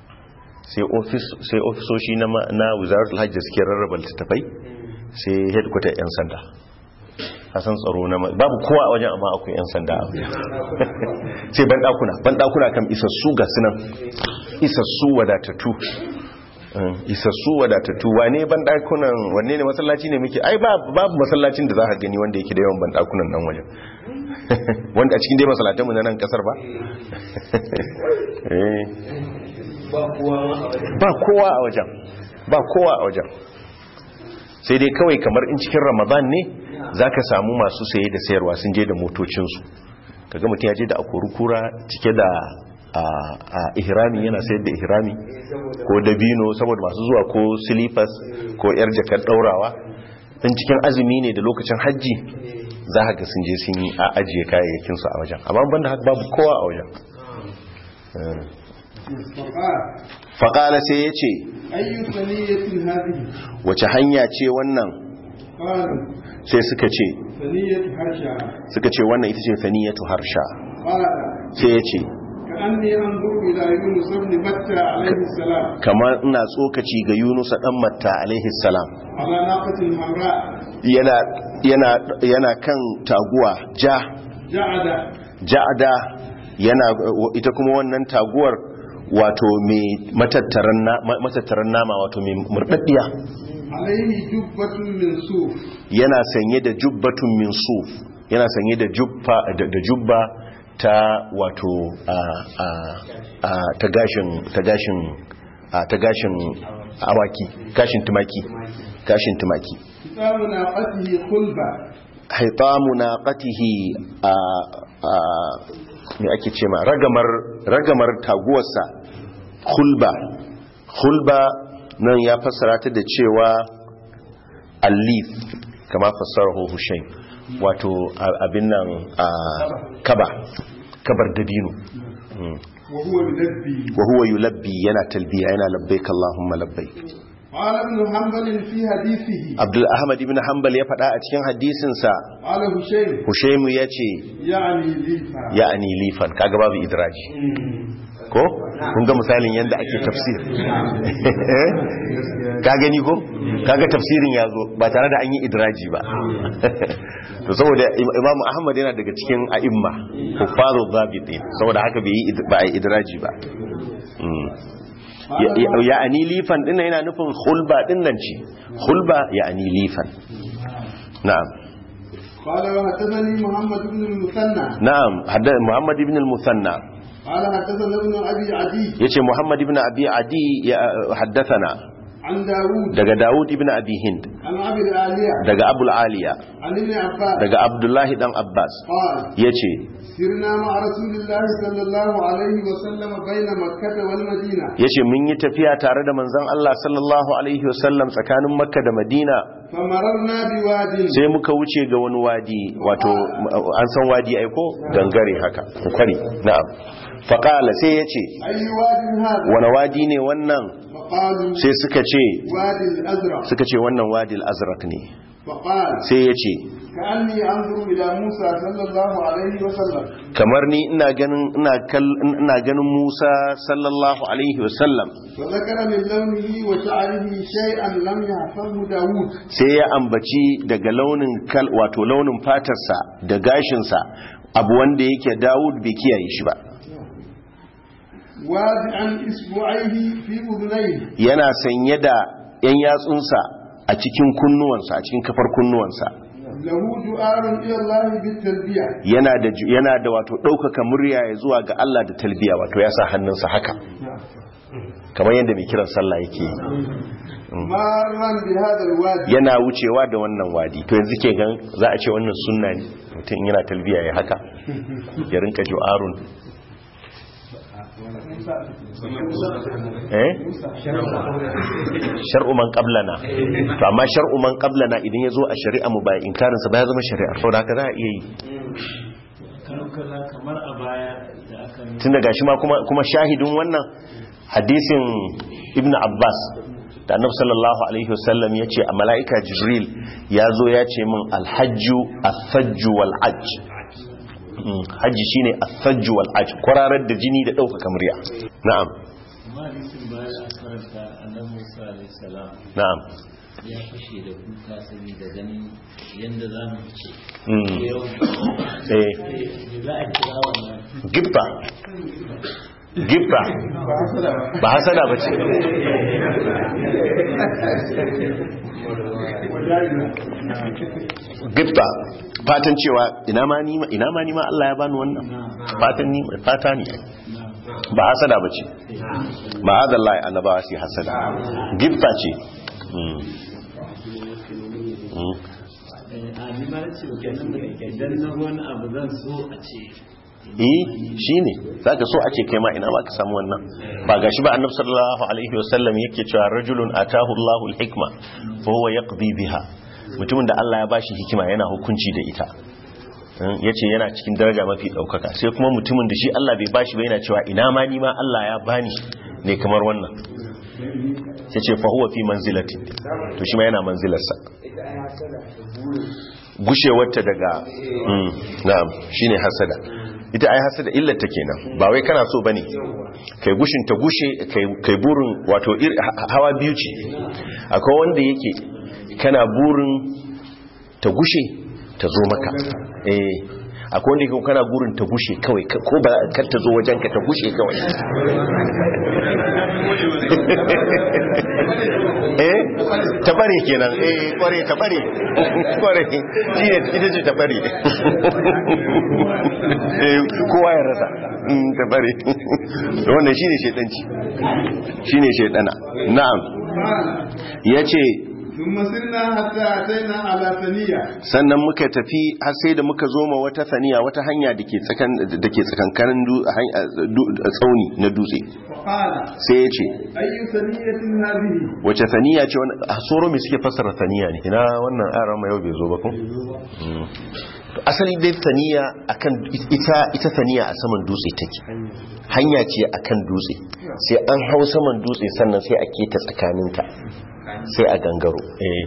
sai ofisoshi na wizaratul hajji suke rarraba littattafai sai headquarter 'yan sanda hasan tsaro na babu kowa a wajen amma akwai 'yan sanda a wajen sai bandakuna bandakuna kan isassu ga sunan isassu wadatattu isassu wadatattu wane bandakunan wanne ne masallaci ne muke ai babu masallacin da za ka gani wanda yake da yawan bandakunan nan wajen wanda a cikin dai masallatanmu na nan kasar ba ba kowa a wajen ba kowa a wajen sai dai kawai kamar in cikin ramadan ne za ka samu masu saye da sayarwa sun je da motocinsu kaga mutum ya je da akorukura cike da a ihrami yana sayar da ihrami ko dabino saboda masu zuwa ko silifas ko yar jakar daurawa in cikin azumi ne da lokacin hajji za ka ga sun je sun yi a ajiye kayayyakinsu a wajen amma banda haka babu kowa a wajen فقال faƙala sai ya ce أي ثنية هذه wace hanya ce wannan قالوا sai suka ce ثنية حرشا suka ce wannan ita ce faniyatu harsha قال sai ya ce كأني أنظر إلى يونس بن متى عليه السلام kamar ina tsokaci ga yunusa dan matta alaihi salam على ناقة حمراء yana yana yana kan taguwa ja جعد ja'ada yana ita kuma wannan taguwar wato mai matattaran na- ma- matattaran nama wato mai murdaddiya عليه جبة من صوف yana sanye da jubbatun min suf yana sanye da jubba da da jubba ta wato a a a ta gashin ta gashin a ta gashin awaki gashin tumaki gashin tumaki كتاب ناقته خلبة haitamu naqatihi a a me ake ce ma ragamar ragamar taguwarsa khulba khulba nan ya fassara ta da cewa allif kama fassarahu hushayn wato a- abin nan a kaba kabar dabino Mm. وهو يلبي wa huwa yulabbi yana talbiya yana labbaik allahumma labbaik قال ابن حنبل في حديثه abdul ahmad ibn hanbal ya faɗa a cikin hadisinsa قال هشيم hushaymu ya ce يعني ليفا ya'ani lifan kaga babu idraji ko kun ga misalin yadda ake tafsir ka gani ko kaga tafsirin ya zo ba tare da an yi idraji ba to saboda Im- imamu ahmad yana daga cikin a'imma huffazu zabitin saboda haka bai yi id- ba a yi idraji ba Mm. Ya- ya- ya'ani lifan din yana nufin hulba din nan ce hulba ya'ani lifan na'am قال وحدثني محمد بن المثنى na'am hadda muhammad ibn al-musanna قال حدثنا ابن ابي عدي yace Muhammad ibn Abi Adi ya haddathana عن داوود daga Dawud ibn Abi Hind عن ابي العالية daga Abul Aliya عن ابن عباس daga Abdullah dan Abbas قال yace سرنا مع رسول الله صلى الله عليه وسلم بين مكة والمدينة yace mun yi tafiya tare da manzon Allah sallallahu alaihi wasallam tsakanin Makka da Madina فمررنا بواد sai muka wuce ga wani wadi wato an san wadi ai ko gangare haka kwari na'am faqala sai yace أي واد هذا wani wadi ne wannan فقالوا sai suka ce وادي الأزرق suka ce wannan wadi al-azraq ne فقال sai yace كأني أنظر إلى موسى صلى الله عليه وسلم kamar ni ina ganin ina kal ina ganin Musa sallallahu alaihi wasallam وذكر من لونه وشعره شيئا لم يحفظه داود sai ya ambaci daga launin kal wato launin fatarsa da gashinsa abu wanda yake Dawud bai kiyaye shi ba واضعا إصبعيه في أذنيه yana sanye da yan yatsunsa a cikin kunnuwansa a cikin kafar kunnuwansa له جؤار إلى الله بالتلبية yana da ju- yana da wato ɗaukaka murya ya zuwa ga Allah da talbiya wato ya sa hannunsa haka kamar yadda mai kiran sallah yake yi مارا بهذا الوادي yana wucewa da wannan wadi to yanzu ke gan za a ce wannan sunna ne mutum yana talbiya ya haka ya rinka ju'arun eh shar'u man qablana to amma shar'u man qablana idan yazo a shari'a mu ba inkarin sa ba ya zama shari'a saboda haka za a iya yi kankana kamar a baya da aka nuna tunda gashi ma kuma kuma shahidin wannan hadisin ibn abbas da annabi sallallahu alaihi wasallam ya ce a mala'ika jibril ya zo ya ce min alhajju asajju wal ajj Mm, hajji shine asajju wal ajj kwararar da jini da ɗaukaka murya na'am amma hadisin baya da aka karanta annabi Musa alaihi salam na'am ya fashe da kuka saboda ganin yanda za mu ce Mm. yau eh za a kira wannan gibba gibba ba hasada ba ce gibba fatan cewa ina ma ni ma ina ma ni ma Allah ya bani wannan fatan ni fata ne ba hasada ba ce ba hada Allah annabawa sai hasada gibba ce Mm. Mm. a ni ma ce kenan da idan na wani abu zan so a ce eh shine zaka so a ce kai ma ina ma ka samu wannan ba gashi ba annabi sallallahu alaihi wasallam yake cewa rajulun atahu Allahu al-hikma fa huwa yaqdi biha mutumin da Allah ya bashi hikima yana hukunci da ita ya ce yana cikin daraja mafi ɗaukaka sai kuma mutumin da shi Allah bai bashi ba yana cewa ina ma ni ma Allah ya bani ne kamar wannan sai ce fahuwa fi manzilati to shi ma yana manzilarsa gushewarta daga mm, na'am shine hasada ita ai hasada illata kenan ba wai kana so bane kai gushin ta gushe kai kai burin wato ir- ha- hawa biyu ce akwai wanda yake kana burin ta gushe ta zo maka eh akwai wanda yake kana burin ta gushe kawai ka- ko ba kar ta zo wajen ka ta gushe kawai eh ta bare kenan eh kware ta bare kware shi ne ita ce ta bare eh kowa ya rasa Mm, ta bare wannan shine shedanci shine shedana na'am قال yace ثم سرنا حتى أتينا على ثنية sannan muka tafi har sai da muka zo ma wata saniya wata hanya dake tsakan dake tsakankanin du- hanya- du- tsauni na dutse فقال sai ya ce أي ثنية هذه wace saniya ce wani a soro mai suke fassara saniya ne ina wannan aran ma yau bai zo ba kun To asali dai saniya akan ita ita saniya a saman dutse take hanya ce akan dutse sai an hau saman dutse sannan sai a keta tsakaninta sai a gangaro eh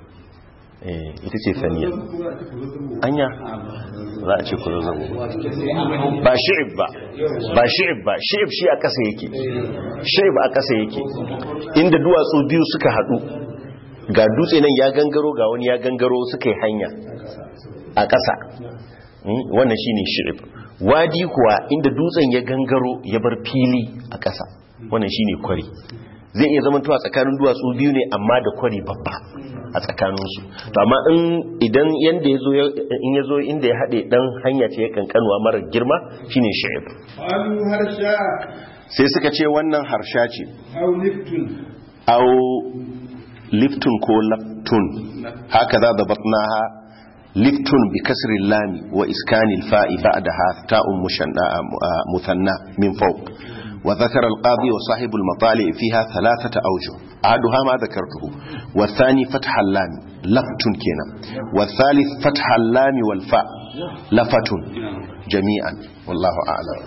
eh ita ce saniya anya za a ce ku zazzabu ba shi'ib ba ba shi'ib ba shi'ib shi a ƙasa yake shi'ib a ƙasa yake inda duwatsu biyu suka haɗu ga dutse nan ya gangaro ga wani ya gangaro suka yi hanya a ƙasa Mm, wannan shine shi'ib wadi kuwa inda dutsen ya gangaro ya bar fili a ƙasa wannan shine kwari zai iya zama tuwa tsakanin duwatsu biyu ne amma da kwari babba a tsakaninsu to amma in idan yanda yazo ya- in yazo inda ya haɗe dan hanya ce ya kankanuwa mara girma shine shi'ib قالوا هرشا sai suka ce wannan harsha ce أو لفت au liftun ko laftun haka za da batnaha liftun bi kasrin lami wa iskanil fa'i ba'daha ta'un mushanna muthanna min fawq wa dhakara al-qadi wa sahibu al-matali fiha thalathata awjuh ahaduha ma dhakartuhu wa thani fatha al-lam laftun kenan wa thalith fatha al-lam wal fa lafatun jami'an wallahu a'lam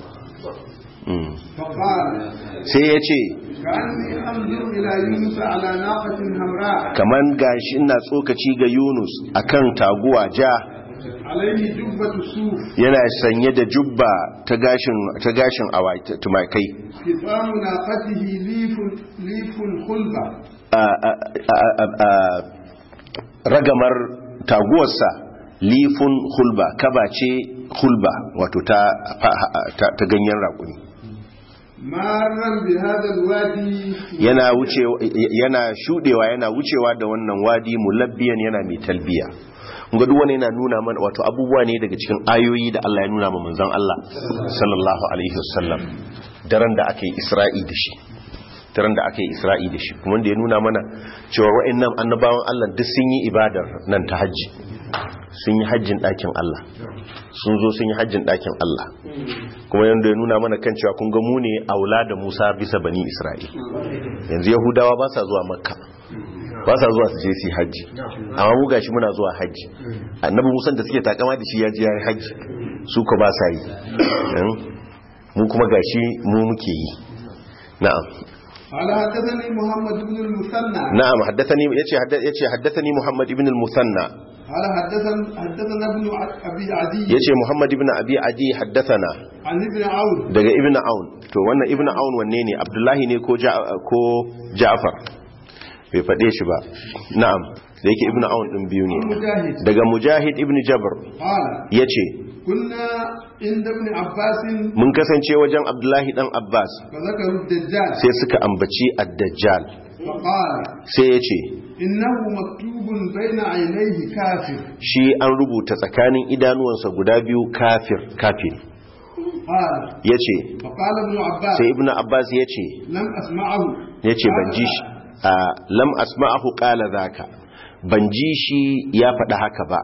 Mm. فقال sai ya ce كأني أنظر إلى يونس على ناقة حمراء kaman gashi ina tsokaci ga Yunus akan taguwa ja عليه جبة صوف yana sanye da jubba ta gashin ta gashin awai tumakai خطام ناقته ليف ليف خلبة a a- a- a- a- ragamar taguwarsa lifun hulba kaba ce hulba wato ta ta, ta ganyen raƙumi مارا بهذا الوادي yana wuce yana shudewa yana wucewa da wannan wadi mulabbiyan yana mai talbiya ga duk wani yana nuna mana wato abubuwa ne daga cikin ayoyi da Allah ya nuna ma manzon Allah sallallahu alaihi wasallam daren da aka yi Isra'i da shi daren da aka yi Isra'i da shi kuma da ya nuna mana cewa wa'annan annabawan Allah duk sun yi ibadar nan ta haji sun yi hajjin ɗakin Allah sun zo sun yi hajjin ɗakin Allah kuma yadda ya nuna mana kan cewa kun ga mu ne aula da Musa bisa bani Isra'il yanzu Yahudawa ba sa zuwa Makka ba sa zuwa su je su yi hajji amma mu gashi muna zuwa hajji annabi Musa da suke takama da shi ya ji ya yi hajji su ko ba sa yi Hmm? mu kuma gashi mu muke yi na'am قال حدثني محمد بن المثنى na'am haddathani yace hadda- yace haddathani Muhammad ibn al-Musanna قال حدثنا حدثنا ابن ابي عدي yace Muhammad ibn Abi Adi haddathana عن ابن عون daga ibn Aun to wannan ibn Aun wanne ne Abdullahi ne ko Ja- ko Ja'far bai faɗe shi ba na'am da yake ibn Aun din biyu ne مجاهد daga Mujahid ibn Jabr قال yace كنا عند ابن عباس mun kasance wajen Abdullahi dan Abbas فذكروا الدجال sai suka ambaci ad-Dajjal فقال sai yace إنه مكتوب بين عينيه كافر shi an rubuta tsakanin idanuwansa guda biyu kafir kafir قال yace فقال ابن عباس sai ibn Abbas yace لم أسمعه yace ban ji shi a lam asma'ahu qala zaka ban ji shi ya faɗa haka ba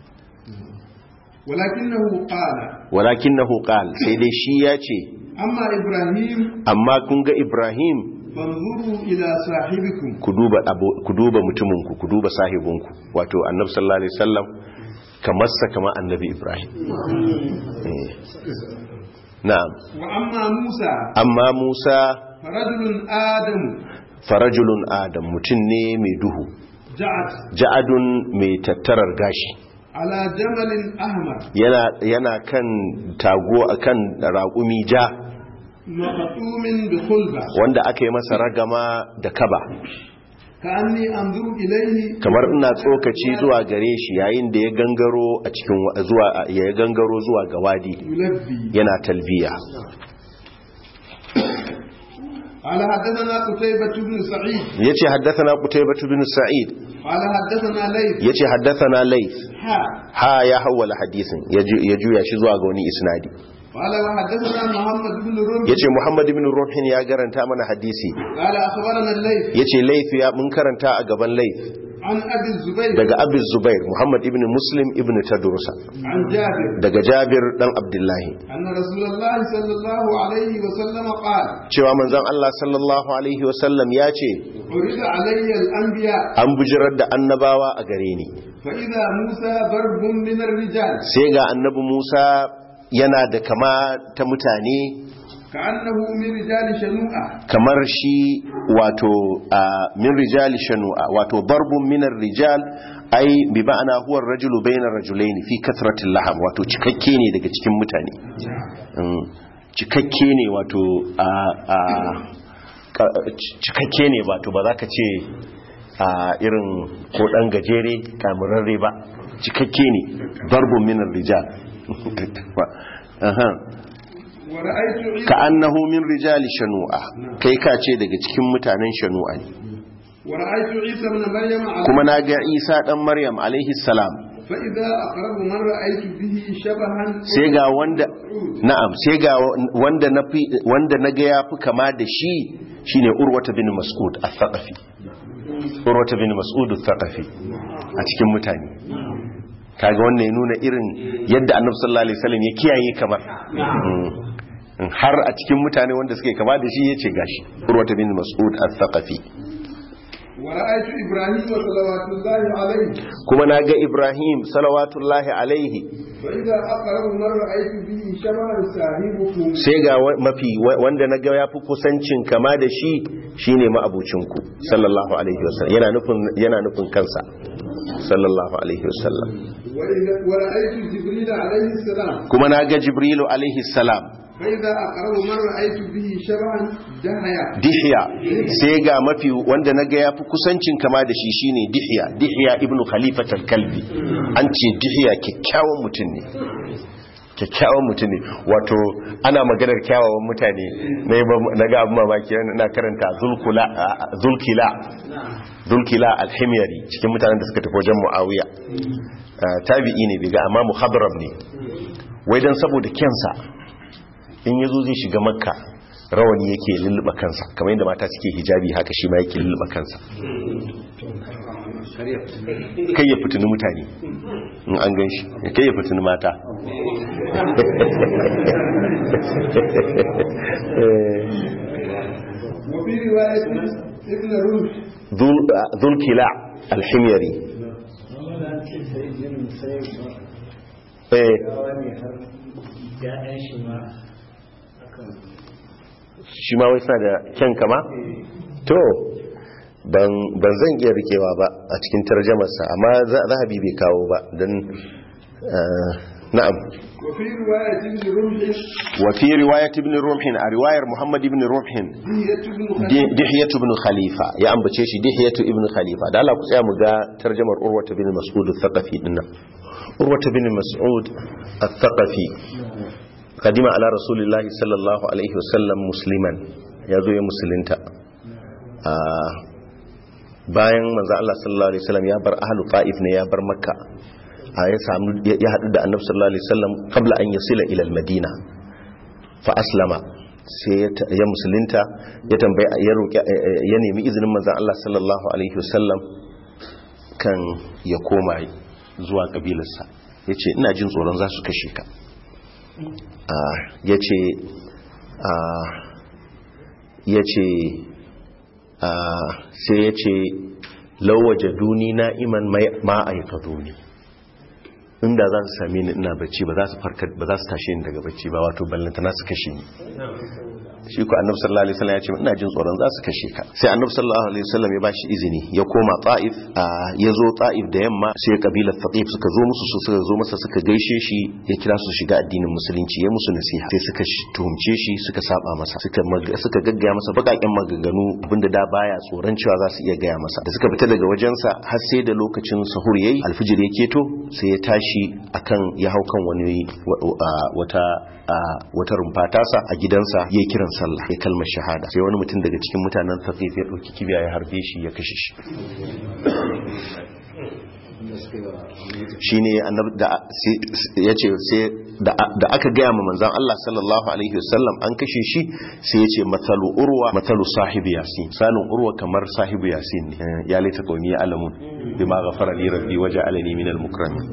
ولكنه قال walakinahu qal sai dai shi ya ce أما إبراهيم amma kun ga Ibrahim فانظروا إلى صاحبكم ku duba abo- ku duba mutuminku ku duba sahibinku wato annabi sallallahu alaihi wasallam kamar sa kamar annabi ibrahim Eh. na'am wa amma Musa amma musa farajulun adamu farajulun adam mutum ne mai duhu ja'at ja'adun mai tattarar gashi ala jamalin ahmar yana yana kan tago akan raƙumi ja maqtumin bi khulba wanda aka yi masa ragama da kaba ka'anni anzuru ilayhi kamar ina tsokaci zuwa gare shi yayin da ya gangaro a cikin wa- zuwa ya gangaro zuwa ga wadi yulabbi yana talbiya قال حدثنا قتيبة بن سعيد yace haddathana qutaybah bin sa'id قال حدثنا ليث yace haddathana layth ها ha ya hawala hadisin ya ju- ya juya shi zuwa ga wani isnadi قال وحدثنا محمد بن رمح yace muhammad ibn ruhin ya garanta mana hadisi قال أخبرنا الليث yace layth ya mun karanta a gaban layth عن أبي الزبير daga abu zubair muhammad ibn muslim ibn tadrusa عن جابر daga jabir dan abdullahi أن رسول الله صلى الله عليه وسلم قال cewa manzon Allah sallallahu alaihi wasallam ya ce عرض علي الأنبياء an bujirar da annabawa a gare ni فإذا موسى برب من الرجال sai ga annabi Musa yana da kama ta mutane كأنه من رجال شنوءة kamar shi wato a min rijali shanu'a wato darbun minar rijal ai bi ma'ana huwa rajulu bainar rajulain fi kasratil laham wato cikakke ne daga cikin mutane Mm, cikakke ne wato a a ka- c- cikakke ne wato ba za ka ce a irin ko dan gajere kamurarre ba cikakke ne darbun minar rijal Aha. ورأيت عيسى ka annahu min rijali shanu'a kai ka ce daga cikin mutanen shanu'a ne ورأيت عيسى ابن مريم على kuma na ga isa dan maryam alaihi salam فإذا أقرب من رأيت به شبها sai ga wanda na'am sai ga wanda na fi wanda na ga yafi kama da shi shine urwata bin mas'ud al-thaqafi urwata bin mas'ud al-thaqafi a cikin mutane kaga wannan ya nuna irin yadda annabi sallallahu alaihi wasallam ya kiyaye kamar Mm. har a cikin mutane wanda suke kama da shi yace gashi urwata bin mas'ud al-thaqafi ورأيت إبراهيم صلوات الله عليه kuma na ga ibrahim salawatullahi alaihi فإذا أقرب من رأيت به شبها صاحبكم sai ga wa- mafi wa- wanda na ga ya fi kusancin kama da shi shine ma'abucinku sallallahu alaihi wasallam yana nufin yana nufin kansa sallallahu alaihi wasallam وإذا ورأيت جبريل عليه السلام kuma na ga jibrilu alaihi salam فإذا أقرب من رأيت به شبها دهيا dihya sai ga mafi wanda na ga ya fi kusancin kama da shi shine dihya dihya ibnu khalifat al-kalbi an ce dihya kyakkyawan mutum ne kyakkyawan mutum ne wato ana maganar kyawawan mutane na yi ba- na ga abin mamaki na karanta zulkula zulkila zulkila alhimyari cikin mutanen da suka tafi wajen muawiya Ah, tabi'i ne biga amma muhadram ne wai dan saboda kyansa in yazo zai shiga makka rawani yake lulluɓa kansa kamar yadda mata suke hijabi haka shi ma yake lulluɓa kansa kai ya fitini mutane in an gan shi kai ya fitini mata وفي رواية ابن روح zulkila alhimyari eh ya'yan shi ma akan shi ma wai suna da kyan kama to ban ban zan iya rikewa ba a cikin tarjamarsa amma za- zahabi bai kawo ba don na'am وفي رواية ابن رمح wa fi riwayat ibn rumhin a riwayar muhammad ibn rumhin دهية بن خليل Di- dihiyatu ibn khalifa ya ambace shi dihiyatu ibn khalifa da Allah ku tsaya mu ga tarjamar urwata bin mas'ud al-thaqafi dinnan urwata bin mas'ud al-thaqafi kadima ala rasulillahi sallallahu alaihi wasallam musliman ya zo ya musulunta a bayan manzo Allah sallallahu alaihi wasallam ya bar ahlu ta'if ne ya bar makka a ya samu ya hadu da annabi sallallahu alaihi wasallam qabla an yasila ila al-madina fa aslama sai ya ta- ya musulunta ya tambaye ya roki ya nemi izinin manzon Allah sallallahu alaihi wasallam kan ya koma zuwa kabilarsa yace ina jin tsoron za su kashe ka Ah, yace ah, yace ah, sai yace lawaje duni na'iman mai ma aikaduni inda za su same ni ina bacci ba za su farka ba za su tashe ni daga bacci ba wato ballantana su kashe ni shi ko annabi sallallahu alaihi wasallam ya ce ina jin tsoron za su kashe ka sai annabi sallallahu alaihi wasallam ya bashi izini ya koma ta'if ya zo ta'if da yamma sai kabilar thaqif suka zo musu su suka zo masa suka gaishe shi ya kira su shiga addinin musulunci ya musu nasiha sai suka tuhumce shi suka saba masa suka suka gaggaya masa bakaken maganganu abinda da baya tsoron cewa za su iya gaya masa da suka fita daga wajensa har sai da lokacin sahur yayi alfijir ya keto sai ya tashi akan ya hau kan wani wata wata rumfa tasa a gidansa ya kiran sallah ya kalmar shahada sai wani mutum daga cikin mutanen thaqif ya dauki kibiya ya harbe shi ya kashe shi shine annabi da yace sai da aka gaya ma manzon Allah sallallahu alaihi wasallam an kashe shi sai yace mathalu urwa mathalu sahibi yasin salun urwa kamar sahibu yasin ne ya laita qaumi alamun bima ghafara li rabbi waja'alani minal mukramin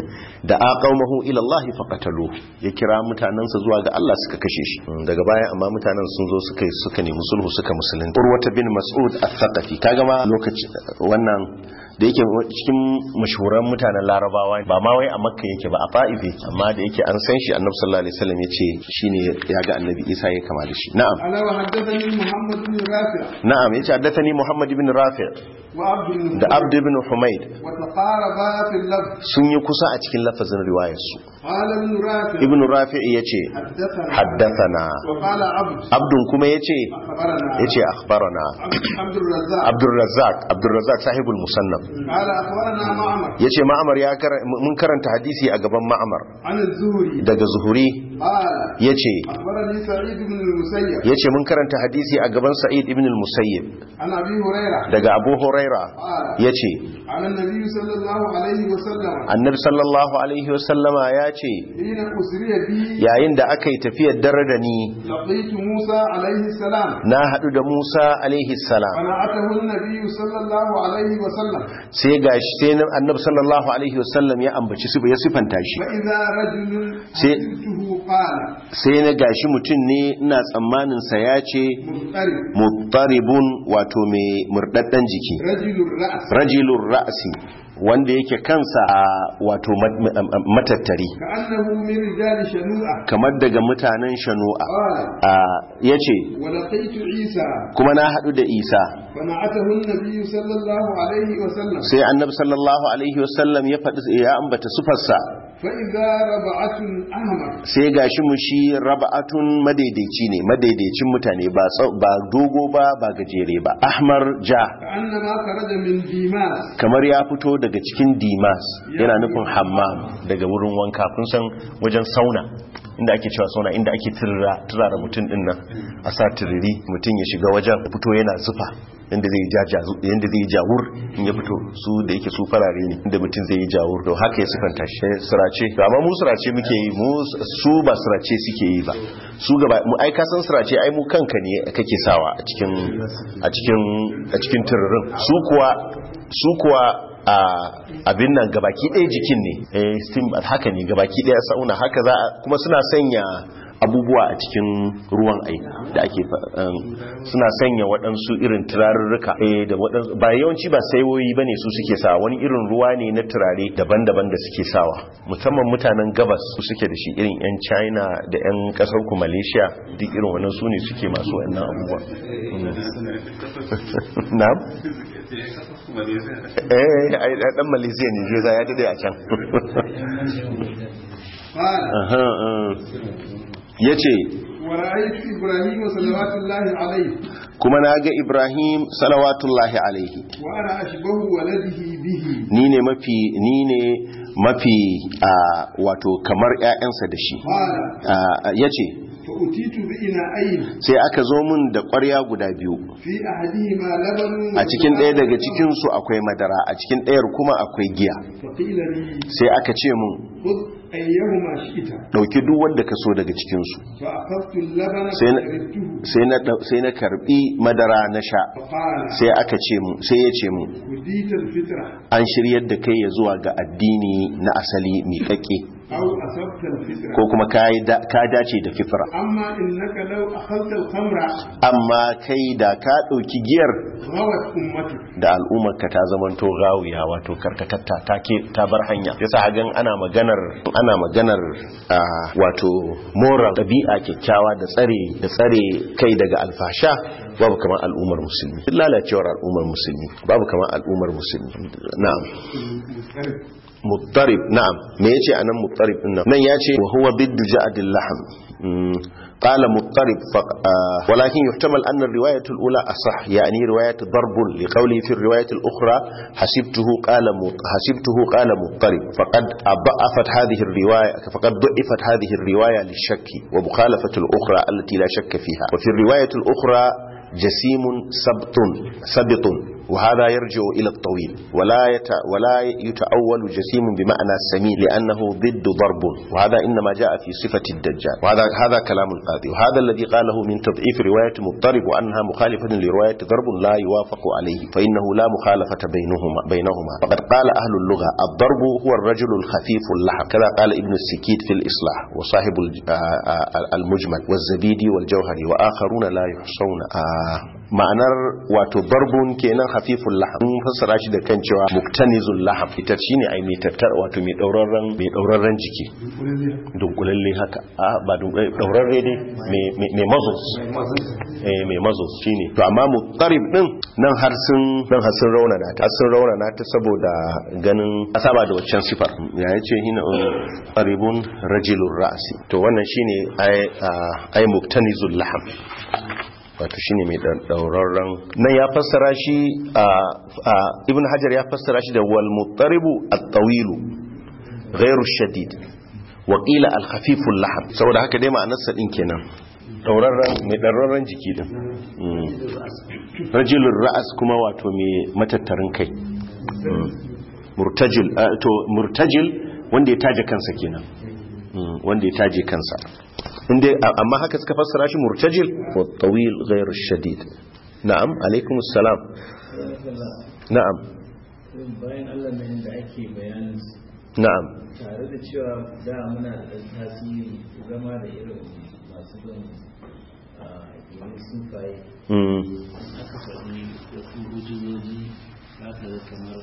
da aqawmahu ila Allah faqatalu ya kira mutanansa zuwa ga Allah suka kashe shi daga baya amma mutanen sun zo suka suka nemi sulhu suka musulunta urwata bin mas'ud al-thaqafi kaga ma lokaci wannan da yake cikin mashahuran mutanen larabawa ba ma wai a makka yake ba a fa'ife amma da yake an san shi annabi sallallahu alaihi wasallam yace shine ya ga annabi isa ya kama da shi na'am ana wa haddathani muhammad bin rafi' na'am yace haddathani muhammad ibn rafi' wa abd bin da abd ibn humayd wa taqaraba fi al-lafz sun yi kusa a cikin lafazin riwayar su qala ibn rafi' ibn rafi' yace haddathana haddathana wa qala abd abdun kuma yace akhbarana yace akhbarana abd الرزاق abdul razzaq abdul razzaq sahibul musannaf قال اخبرنا معمر yace ma'amar ya kar- mun karanta hadisi a gaban ma'amar عن الزهري daga zuhuri قال yace اخبرني سعيد بن المسيب yace mun karanta hadisi a gaban sa'id ibn al-musayyib عن ابي هريره daga abu huraira قال yace عن النبي صلى الله عليه وسلم annabi sallallahu alaihi wasallama yace حين اسري بي yayin da aka yi tafiyar dare da ni لقيت موسى عليه السلام na hadu da Musa alaihi salam فنعته النبي صلى الله عليه وسلم sai gashi sai na- annabi sallallahu alaihi wasallam ya ambaci su ya sifanta shi فاذا رجل سي- حدثته قال sai na gashi mutum ne ina tsammanin sa ya ce مضطرب muttaribun wato mai murdaddan jiki رجل الراس rajilur ra'si wanda yake kansa a wato mat- ma- matattari كانه من رجال شنوءه kamar daga mutanen shanu'a قال a yace ولقيت عيسى kuma na hadu da Isa فنعته النبي صلى الله عليه وسلم sai annabi sallallahu alaihi wasallam ya faɗi ya ambata sufarsa فإذا ربعة أحمر sai gashi mu shi raba'atun madaidaici ne madaidaicin mutane ba tsau- ba dogo ba ba gajere ba ahmar ja كأنما خرج من ديماس kamar ya fito daga cikin dimas yana nufin hammam daga wurin wanka kun san wajen sauna inda ake cewa sauna inda ake turara turara mutum din nan a sa turiri mutum ya shiga wajen ya fito yana zufa yanda zai ja jazu- yanda zai jawur in ya fito su da yake su farare ne inda mutum zai yi jawur to haka ya sifanta shi Eh, sirace to amma mu sirace muke yi mu su ba sirace suke yi ba su gaba mu ai ka san sirace ai mu kanka ne kake sawa a cikin a cikin a cikin tururin su kuwa su kuwa a abin nan gabaki ɗaya jikin ne eh steam bath haka ne gabaki ɗaya sauna haka za a kuma suna sanya abubuwa a cikin ruwan ai da ake fa- um, suna sanya waɗansu irin turarurruka eh da waɗansu ba yawanci ba saiwoyi bane su suke sawa wani irin ruwa ne na turare daban-daban da suke sawa musamman mutanen gabas su suke da shi irin yan china da yan kasar ku malaysia duk irin wannan su ne suke masu wannan abubuwa na'am eh ai dan malaysia ne zai ya dade a can قال aha ah. yace ورأيت إبراهيم صلوات الله عليه kuma na ga ibrahim salawatullahi alaihi وأنا أشبه ولده به ni ne mafi ni ne mafi a wato kamar ƴaƴansa da shi قال ya ce فأتيت بإناءين sai aka zo min da ƙwarya guda biyu في أحدهما لبن a cikin ɗaya daga cikinsu akwai madara a cikin ɗayar kuma akwai giya فقيل لي sai aka ce mun خذ أيهما شئت ɗauki duk wanda ka so daga cikinsu فأخذت اللبن sai na- فشربته sai na ɗau- sai na karbi madara na sha فقال sai aka ce mu sai ya ce mu هديت الفطرة an shiryar da kai ya zuwa ga addini na asali miƙaƙe أو أصبت الفطرة ko kuma ka yi da- ka dace da fitra أما إنك لو أخذت الخمر amma kai da ka ɗauki giyar غوت أمتك da al'ummarka ta zamanto gawiya wato karkatatta ta ke ta bar hanya yasa hagan ana maganar ana maganar ah, wato moral ɗabi'a kyakkyawa da tsare da tsare kai daga alfasha babu kamar al'ummar musulmi duk lalacewar al'ummar musulmi babu kamar al'ummar musulmi na'am muttarib na'am me yace anan muttarib din nan nan yace wa huwa biddu ja'dil lahm Mm, قال مضطرب ف- آه، ولكن يحتمل أن الرواية الأولى أصح يعني رواية ضرب لقوله في الرواية الأخرى حسبته قال مط- حسبته قال مضطرب فقد ضعفت هذه الرواية فقد ضعفت هذه الرواية للشك ومخالفة الأخرى التي لا شك فيها وفي الرواية الأخرى جسيم سبط سبط وهذا يرجع إلى الطويل ولا يت ولا يتأول جسيم بمعنى سمين لأنه ضد ضرب وهذا إنما جاء في صفة الدجال وهذا هذا كلام القاضي وهذا الذي قاله من تضعيف رواية مضطرب وأنها مخالفة لرواية ضرب لا يوافق عليه فإنه لا مخالفة بينهما بينهما فقد قال أهل اللغة الضرب هو الرجل الخفيف اللحم كذا قال ابن السكيت في الإصلاح وصاحب الج- آه، آه، المجمل والزبيدي والجوهري وآخرون لا يحصون آه، ma'anar wato barbun kenan hafiful laham mun fassara shi da kan cewa muktanizul laham ita shine ai mai tattar wato mai daurarren mai daurarren jiki dunkulalle haka a ba dunkulalle daurarre dai mai mai- mai muscles eh mai muscles shine to amma mutarib din nan har sun nan har sun raunana ta har sun raunana ta saboda ganin asaba da waccan sifar ya yace hina qaribun rajulur ra'si to wannan shine ai ai muktanizul laham wato shine mai daurarren nan ya fassara shi a ibn hajar ya fassara shi da wal muttaribu at-tawilu ghairu shadid wa qila al-khafifu al-lahm saboda haka dai ma'anar sa din kenan daurarren mai daurarren jiki din Mm. rajulur ra'as kuma wato mai matattarin kai Mm. murtajil ah, to murtajil wanda ya taje kansa kenan Mm, wanda ya taje kansa inda amma haka suka fassara shi murtajil wa tawil ghayr shadid na'am alaikum assalam na'am bayan Allah nan da ake bayanin su na'am tare da cewa da muna da ɗan tasiri zama da irin masu bin a irin sufaye mm. aka faɗi wasu hujjoji za ka ga kamar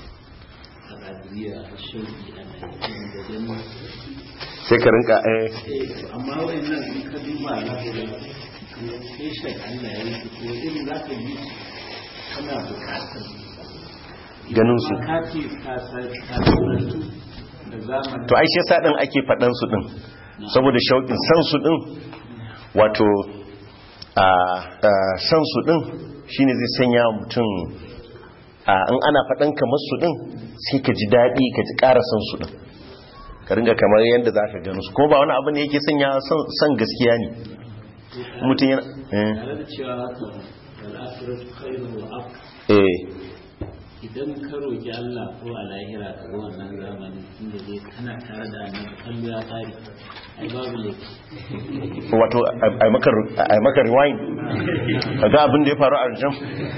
a Najeriya a shauki a Najeriya da gani sai ka rinka eh Eh, amma wayannan in ka duba za ka ga kamar fashion Allah ya yi ko irin za ka yi kana bukatar ganin su ka ce ka sa ka saurantu da zamani to ai shi yasa din ake fadan su din saboda shauƙin san su din wato a a, san su din shine zai sanya mutum a in ana fadan kamar su din sai ka ji daɗi ka ji ƙara san su din ka ringa kamar yadda za ka gano su ko ba wani abu ne yake sanya son- son gaskiya ne mutum yana eh, tare da cewa haka al'afirar khairu wa af eh idan ka roƙi Allah ko a lahira ka ga wannan zamanin inda zai kana tare da annabi kallo ya tsari ai babu laifi wato a maka a maka rewind kaga abin da ya faru a jam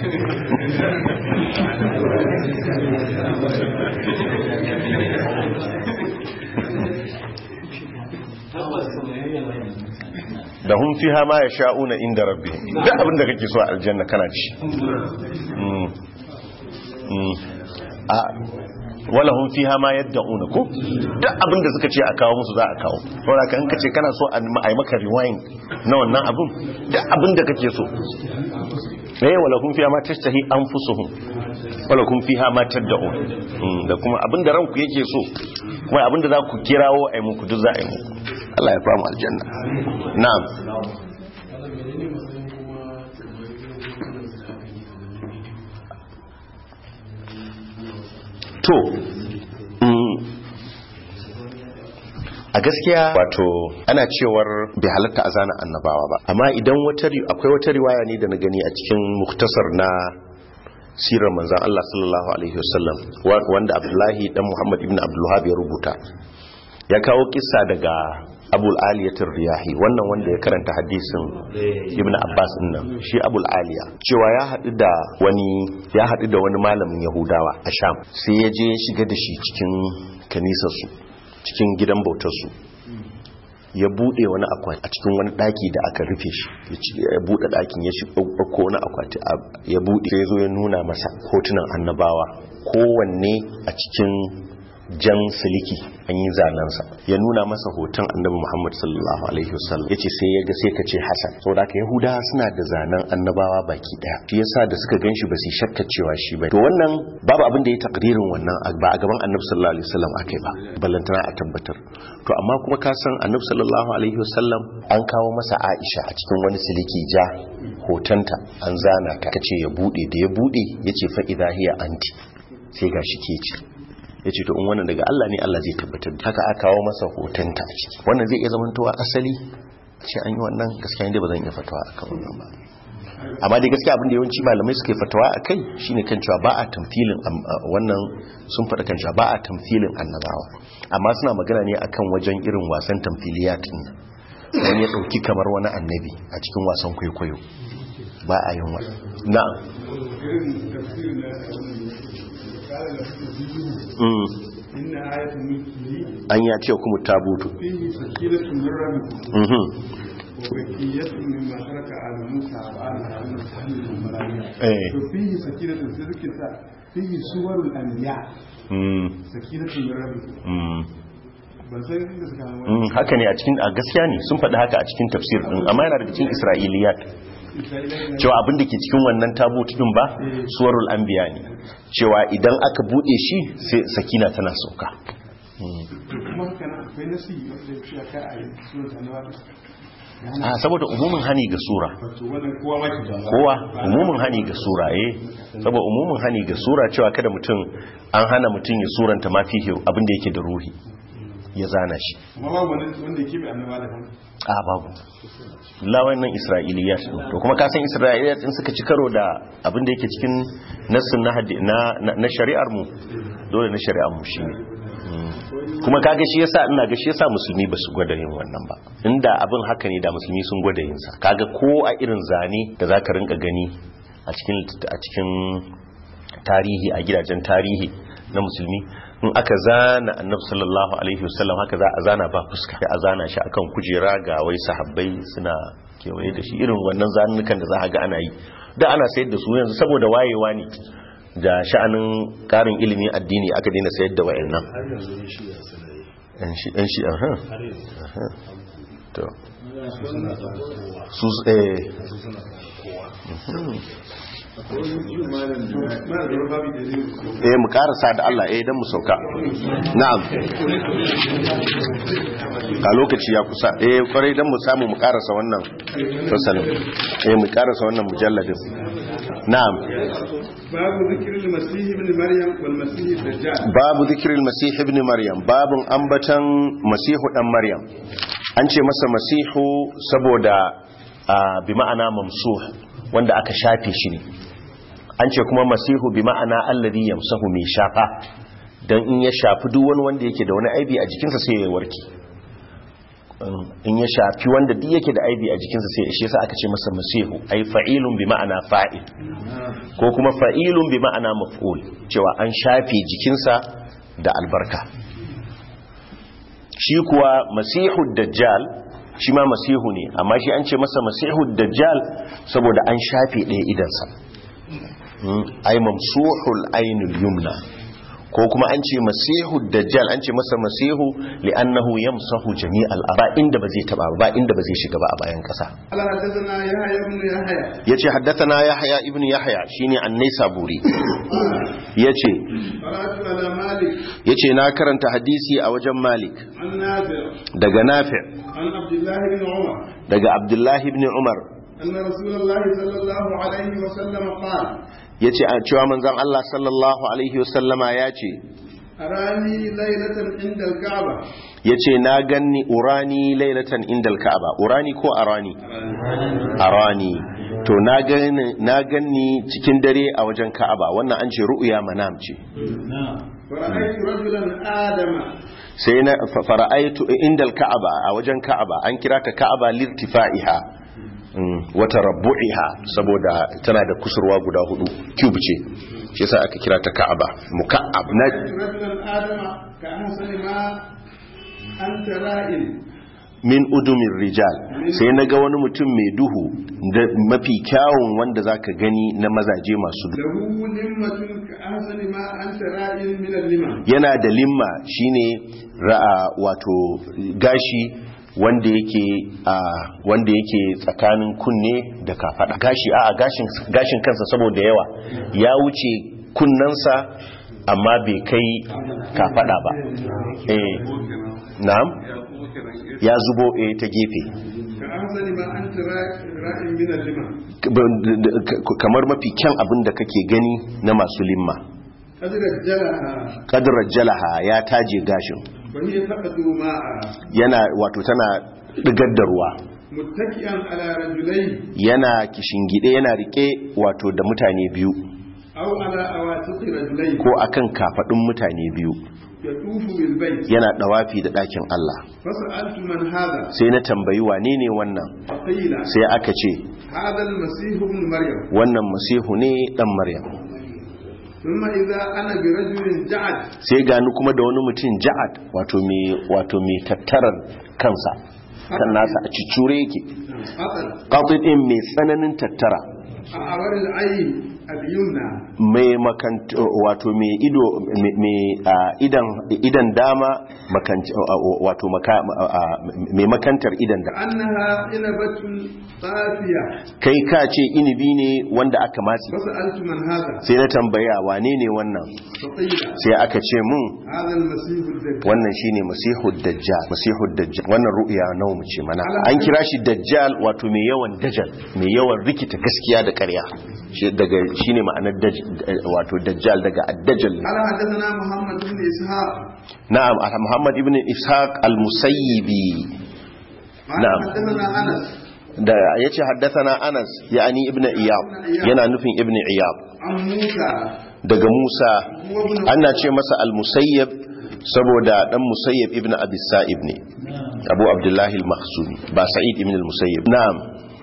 tabbas da hun fiha ma yasha'una inda rabbi duk abin da kake so a aljanna kana ci Mm. Mm. a wala hun fiha ma yad'una ko duk abin da suka ce a kawo musu za a kawo saboda kan kace kana so a yi maka rewind na wannan abin duk abin da kake so eh wala kun fiha ma tashtahi anfusuhum wala kun fiha ma tad'un Mm, da kuma abin da ranku yake so kuma abin da za ku kirawo ai muku duk za a yi muku Allah ya famu aljanna na'am to mm, a gaskiya wato ana cewar bai halatta a zana annabawa ba amma idan wata ri- akwai wata riwaya ne da na gani a cikin muktasar na sirar manzan Allah sallallahu alaihi wasallam wa- wanda Abdullahi dan Muhammad ibn Abdulwahab ya rubuta ya kawo kissa daga Abul Aliyatul Riyahi wannan wanda ya karanta hadisin Ibn Abbas din nan shi Abul Aliya cewa ya haɗu da wani ya haɗu da wani malamin Yahudawa a Sham sai ya je ya shiga da shi cikin kanisar su cikin gidan bautarsu ya bude wani akwati a cikin wani daki da aka rufe shi ya ci- ya bude dakin ya shiga ko wani akwati a- ya bude sai zo ya nuna masa hotunan annabawa kowanne a cikin jan siliki an yi zanensa ya nuna masa hoton annabi muhammad sallallahu alaihi wasallam ya ce sai ya ga sai ka ce hasan saboda haka yahudawa suna da zanen annabawa baki daya shi yasa da suka ganshi ba su yi shakka cewa shi ba to wannan babu abin da ya takdirin wannan ba a gaban annabi sallallahu alaihi wasallam akai ba ballantana a tabbatar to amma kuma ka san annabi sallallahu alaihi wasallam an kawo masa aisha a cikin wani siliki ja hotonta an zana ta kace ya bude da ya bude yace fa idha hiya anti sai gashi ke ce ya ce to in wannan daga Allah ne Allah zai tabbatar da haka aka kawo masa hotonta a ciki wannan zai iya zamantowa asali ce an yi wannan gaskiya inda ba zan iya fatawa akan wannan ba amma dai gaskiya abin da yawanci malamai suke fatawa a kai shine kan cewa ba a tamfilin am- a wannan sun faɗa kan cewa ba a tamfilin annabawa amma suna magana ne akan wajen irin wasan tamfiliyat din nan. wani ya ɗauki kamar wani annabi a cikin wasan kwaikwayo ba a yin wani na'am irin tafsirin na kala da Mm. inna ayatul mulki an ya ce kuma tabutu fihi sakinatun min rabbikum Mhm. wa bakiyatun mimma taraka ala musa wa ala harun tahmilul malaika Eh. to fihi sakinatun sai suke sa fihi suwarul anbiya Mm. sakinatun min rabbikum Mm. ban san inda suka hawa Mm, haka ne a cikin a gaskiya ne sun faɗi haka a cikin tafsir din amma yana daga cikin isra'iliyat cewa abin da ke cikin wannan tabut din ba suwarul anbiya ne cewa idan aka bude shi sai sakina tana sauka kuma haka nan akwai nasi wanda ya fiya kai a yi sunan annabawa a saboda umumin hani ga sura wato wannan kowa ma ke da kowa umumin hani ga sura eh saboda umumin hani ga sura cewa kada mutum an hana mutum ya suranta ma fihi abin da yake da ruhi ya zana shi amma babu wani wanda yake bai annabawa da hannu a babu lawan nan isra'iliyat din to kuma ka san isra'iliyat din suka ci karo da abin da yake cikin nassin na hadi- na na- na shari'ar mu dole na shari'ar mu shine Mm. kuma kaga shi yasa ina ga shi yasa musulmi ba su gwada yin wannan ba inda abin haka ne da musulmi sun gwada yin sa kaga ko a irin zane da zaka rinka gani a cikin a cikin tarihi a gidajen tarihi na musulmi in aka zana annabi sallallahu alaihi wasallam haka za a zana ba fuska sai a zana shi akan kujera ga wai sahabbai suna kewaye da shi irin wannan zanunukan da za a ga ana yi da ana sayar da su yanzu saboda wayewa ne da sha'anin karin ilimin addini aka daina sayar da wayannan yan shi yan shi aha aha to su eh mana da babu da zai eh mu karasa da Allah eh dan mu sauka na'am a lokaci ya kusa eh kwarai dan mu samu mu karasa wannan fasalin eh mu karasa wannan mujalladin na'am babu zikirin masih ibn maryam wal masih dajjal babu zikirin masih ibn maryam babun ambatan masihu dan maryam an ce masa masihu saboda ah, bi ma'ana mamsuh wanda aka shafe shi ne an ce kuma masihu bi ma'ana alladhi yamsahu mai shafa dan in ya shafi duk wani wanda yake da wani aibi a jikinsa sai ya warke Um, in ya shafi wanda duk yake da aibi a jikinsa sai shi yasa aka ce masa masihu ai fa'ilun bi ma'ana fa'il ko kuma fa'ilun bi ma'ana maf'ul cewa an shafe jikinsa da albarka shi kuwa masihu dajjal shi ma masihu ne amma shi an ce masa masihu dajjal saboda an shafe ɗaya idansa Mm, ai mamsuhul ainul yumna ko kuma an ce masihu dajjal an ce masa masihu li'annahu yamsahu jami'al ba inda ba zai taba ba inda ba zai shiga ba a bayan kasa ala hadathana yahya ibn yahya yace haddathana yahya ibn yahya shine an-naisaburi yace qara'tu ala malik yace na karanta hadisi a wajen malik an nafi' daga nafi' an abdullah ibn umar daga abdullahi ibn umar anna rasulullah sallallahu alaihi wa sallam qala yace a cewa manzon Allah sallallahu alaihi wasallama yace arani laylatan inda al-ka'ba yace na ganni urani lailatan indal ka'aba urani ko arani arani to na ganni na ganni cikin dare a wajen ka'aba wannan an ce ru'ya manam ce fara'aytu rajulan adama sai na fa- fara'aitu indal ka'aba a wajen ka'aba an kira ta ka'aba lirtifa'iha mm, wata rabbu'iha saboda tana da kusurwa guda hudu cube ce shi yasa aka kira ta ka'aba muka'ab na رأيت رجلا آدم كأحسن ما أنت رائل min udumin rijal sai na ga wani mutum mai duhu da mafi kyawun wanda zaka gani na mazaje masu duhu له لمة كأحسن ما أنت رائل من اللمة yana da limma shine ra'a wato gashi wanda yake a wanda yake tsakanin kunne da kafada gashi a a gashin gashin kansa saboda yawa ya wuce kunnansa amma bai kai kafada ba eh na'am ya zubo eh ta gefe كأحسن ما أنت رائل من اللمة kamar mafi kyan abin da kake gani na masu limma قد رجلها kadirar jalaha ya taje gashin وهي تقدر ماء yana wato tana digar da ruwa متكئا على رجلين yana kishingide yana rike wato da mutane biyu أو على أواتق رجلين ko akan kafadun mutane biyu يطوف بالبيت yana dawafi da ɗakin Allah فسألت من هذا sai na tambayi wane ne wannan فقيل sai aka ce هذا المسيح ابن مريم wannan masihu ne dan maryam ثم إذا أنا برجل جعد sai gani kuma da wani mutum ja'ad wato mai wato mai tattarar kansa kan nasa a cicure yake أطل qatidin mai tsananin tattara أعور العين اليمنى mai makant wato mai ido mai- mai a, idan idan dama makant wato maka- a, mai makantar idan da كأنها إنبة طافية kai ka ce inibi ne wanda aka matsi فسألت من هذا sai na tambaya wane ne wannan فقيل sai aka ce mun هذا المسيح الدجال wannan shine masihud dajjal masihud dajjal wannan ru'ya nawa mu ce mana an kira shi dajjal wato mai yawan dajjal mai yawan rikita gaskiya da ƙarya shi daga shine ma'anar daj- wato dajjal daga ad-dajjal قال حدثنا محمد بن إسحاق na'am Muhammad ibn Ishaq al-Musayyibi قال نعم. حدثنا أنس da yace haddathana Anas yani ibn Iyab yana nufin ibn Iyab عن موسى daga Musa هو ابن ana ce masa al-Musayyib saboda dan Musayyib ibn Abi Sa'ib ne Abu Abdullah al-Makhzumi ba Sa'id ibn al-Musayyib na'am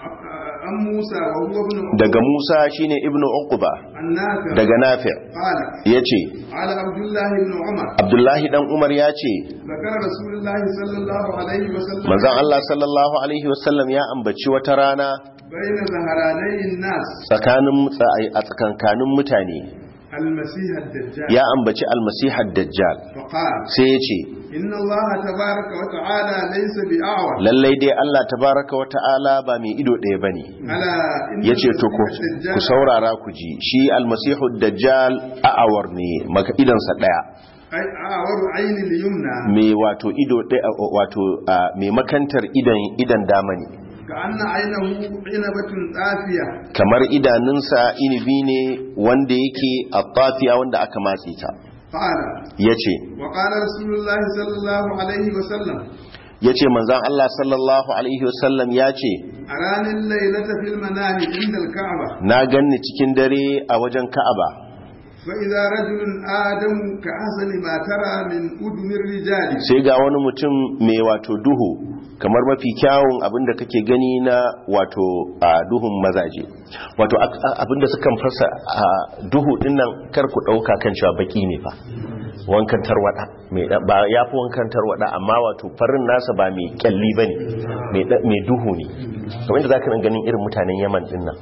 عن موسى وهو ابن daga Musa shine ibn Uqba النافع daga Nafi' قال yace قال عبد الله بن عمر Abdullahi dan Umar yace ذكر رسول الله صلى الله عليه وسلم manzon Allah sallallahu alaihi wasallam ya ambaci wata rana بين ظهراني الناس tsakanin a tsakankanin mutane المسيح الدجال ya ambaci almasihar dajjal فقال sai ya ce إن الله تبارك وتعالى ليس بأعور lallai dai Allah tabaraka wa ta'ala ba mai ido ɗaya bane ألا إن ya ce to ku المسيح الدجال ku saurara ku ji shi almasihu dajjal a'awar ne maka idansa ɗaya أي أعور عين اليمنى mai wato ido ɗaya wato a, mai makantar idan idan dama ne كأن عينه عنبة طافية kamar idanunsa inibi ne wanda yake a tafiya wanda aka matse ta قال ya ce وقال رسول الله صلى الله عليه وسلم ya ce manzan Allah sallallahu alaihi wasallam ya ce أراني الليلة في المنام عند الكعبة na ganni cikin dare a wajen ka'aba فإذا رجل آدم كأحسن ما ترى من أذن الرجال sai ga wani mutum mai wato duhu kamar mafi kyawun abinda kake gani na wato a duhun mazaje wato ak- a- abinda sukan fasa a duhu dinnan kar ku dauka kan cewa baki ne fa wankan tarwada mai da- ba yafi wankan tarwada amma wato farin nasa ba mai kyalli bane mai da- mai duhu ne kamar yadda zaka nan ganin irin mutanen Yaman dinnan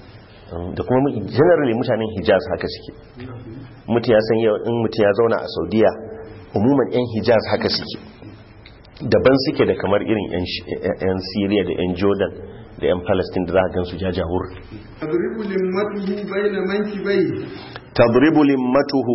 da kuma mu- generally mutanen Hijaz haka suke mutu ya san yau in mutu ya zauna a Saudiya umuman yan Hijaz haka suke daban suke da kamar irin 'yan Sh- 'yan Syria da 'yan Jordan da 'yan Palestine da za a gansu jajawur تضرب لمته بين منكبيه tadribu limmatuhu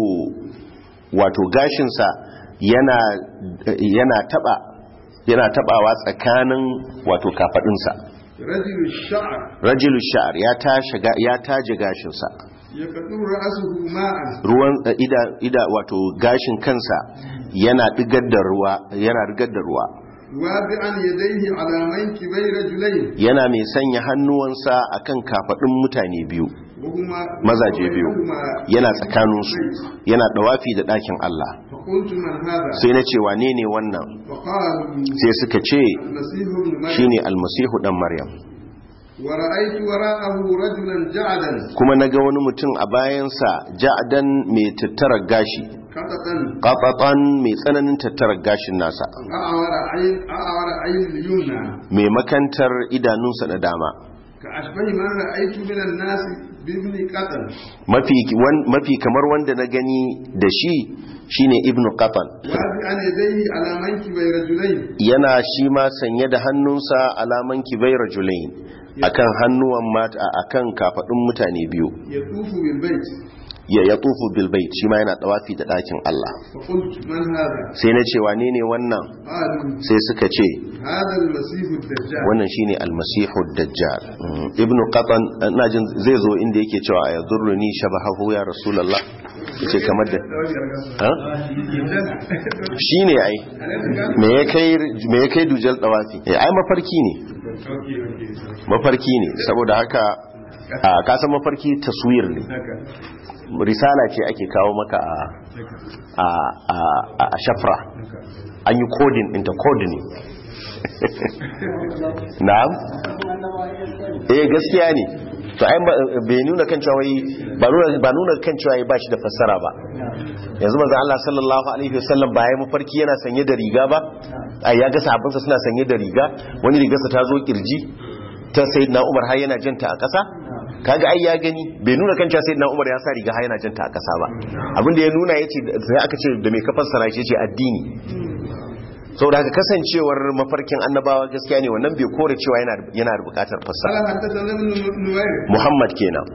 wato gashinsa yana yana taba yana tabawa tsakanin wato kafadinsa رجل الشعر rajulu sha'ar ya tashi ga- ya taje gashinsa يقطر رأسه ماء ruwan ida ida wato gashin kansa yana digar da ruwa yana digar da ruwa واضعا يديه على منكبي رجلين yana mai sanya hannuwansa akan kafadin mutane biyu وهما mazaje biyu وبينهما yana tsakaninsu yana dawafi da ɗakin Allah فقلت من هذا sai na ce wane ne wannan فقالوا sai suka ce المسيح ابن مريم shine almasihu dan maryam ورأيت وراءه رجلا جعدا kuma naga wani mutum a bayansa ja'dan mai tattara gashi قططا qatatan mai tsananin tattara gashin nasa أعور عين أعور عين اليمنى mai makantar idanunsa na dama كأشبه من رأيت من الناس بابن قطن mafi wan- mafi kamar wanda na gani da shi shine ibnu qatan واضعا يديه على منكبي رجلين yana shi ma sanye da hannunsa alaman kibai rajulain akan hannuwan mata akan kafadun mutane biyu يطوف بالبيت ya yatufu bil bait shi ma yana dawafi da dakin Allah فقلت من هذا sai na ce wane ne wannan قالوا sai suka ce هذا المسيح الدجال wannan shine almasihu dajjal Mm, ibnu qatan ina jin zai zo inda yake cewa ya durruni shabahu ya rasulullah yace kamar da ha shine ai me ya kai me ya kai dujal dawafi eh ai mafarki ne mafarki ne saboda haka a kasan mafarki taswir ne risala ce ake kawo maka a a a, a shafra an yi coding ɗinta code ne na'am eh gaskiya ne to ai ba- bai nuna kan cewa wai- ba nuna ba nuna kan cewa ba shi da fassara ba yanzu manzo Allah sallallahu alaihi wasallam ba ya mafarki yana sanye da riga ba ai ya ga sahabbansa suna sanye da riga wani rigarsa ta zo kirji ta sayyidina Umar har yana janta a ƙasa kaga ai ya gani bai nuna kan cewa sayyidina Umar ya sa riga har yana janta a ƙasa ba abinda ya nuna yace sai aka ce da mai ka fassara shi yace addini saboda haka kasancewar mafarkin annabawa gaskiya ne wannan bai kore cewa yana yana da bukatar fassara قال حدثنا ابن نوير Muhammad kenan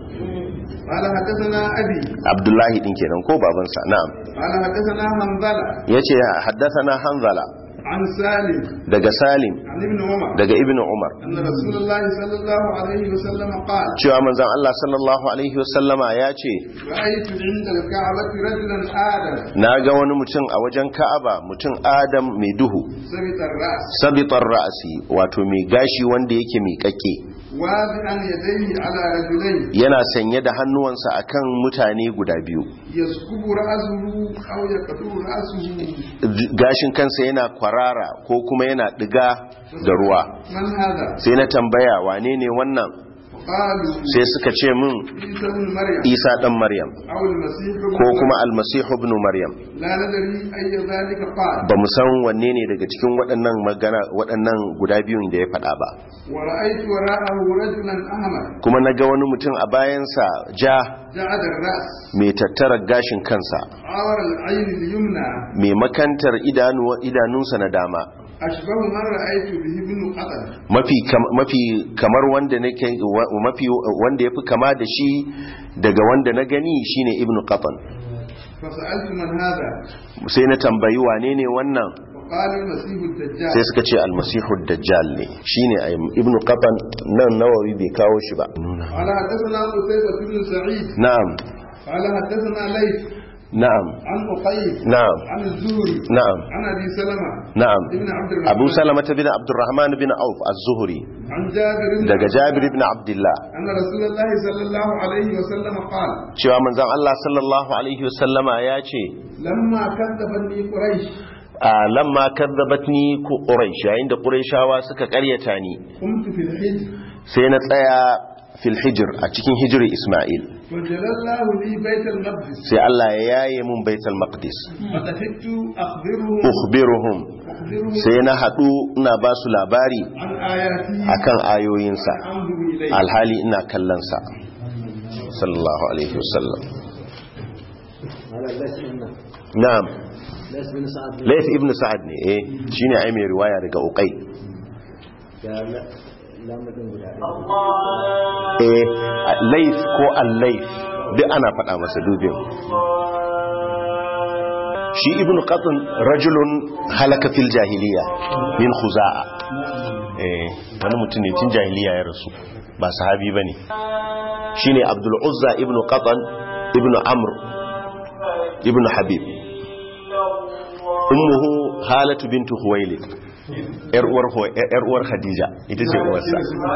قال حدثنا أبي Abdullahi din kenan ko babansa na'am قال حدثنا حنظلة yace haddathana Hanzala عن سالم daga Salim عن ابن عمر daga Ibn Umar أن رسول الله صلى الله عليه وسلم قال cewa manzon Allah sallallahu alaihi wasallama ya ce رأيت عند الكعبة رجلا آدم na ga wani mutum a wajen Ka'aba mutum Adam mai duhu سبط الرأس sabitar ra'asi wato mai gashi wanda yake miƙaƙe واضعا يديه على رجلين yana sanye da hannuwansa akan mutane guda biyu يسكب رأسه أو يقطر رأسه gashin kansa yana kwarara ko kuma yana diga da ruwa من هذا sai na tambaya wane ne wannan قالوا sai suka ce min عيسى بن مريم isa dan maryam أو المسيح ابن ko kuma مريم. almasihu ibn maryam لا ندري أي ذلك قال ba mu san wanne ne daga cikin waɗannan magana waɗannan guda biyun da ya faɗa ba ورأيت وراءه رجلا أحمر kuma na ga wani mutum a bayansa ja جعد الرأس mai tattara gashin kansa عور العين اليمنى mai makantar idanu idanunsa na dama أشبه من رأيت به ابن قتل mafi kam- mafi kamar wanda nake wa- mafi wanda yafi kama da shi daga wanda na gani shine ibnu qatan فسألت من هذا sai na tambayi wane ne wannan وقال المسيح الدجال sai suka ce almasihu dajjal ne shine ai ibnu qatan nan nawawi bai kawo shi ba قال حدثنا قتيبة بن سعيد na'am قال حدثنا ليث na'am عن أقيل na'am عن الزهري na'am عن أبي سلمة na'am ابن عبد الرحمن abu salama bin abdurrahman bin auf az-zuhri عن جابر بن daga jabir ibn abdullah أن رسول الله صلى الله عليه وسلم قال cewa manzon Allah sallallahu alaihi wasallama ya ce لما كذبني قريش a lamma kadzabatni ku quraish yayin da quraishawa suka karyata ni قمت في الحج sai na tsaya fil hijr a cikin hijri isma'il وجل الله لي بيت المقدس sai Allah ya yaye mun baitul maqdis فخفت أخبرهم ukhbiruhum أخبرهم sai na hadu ina ba su labari عن آياته akan ayoyinsa أنظر إليه alhali ina kallon sa sallallahu alaihi wasallam na'am Layth ibn Sa'ad ne eh shine ai mai riwaya daga Uqay eh Layth ko al-Layth duk ana faɗa masa dubin shi ibn Qatn rajulun halaka fil jahiliya min Khuza'a eh wani mutum ne tun jahiliya ya rasu ba sahabi bane shine Abdul Uzza ibn Qatn ibn Amr ibn Habib ummuhu halatu bintu Khuwailid yar uwar Huwa- yar uwar Khadija ita ce uwarsa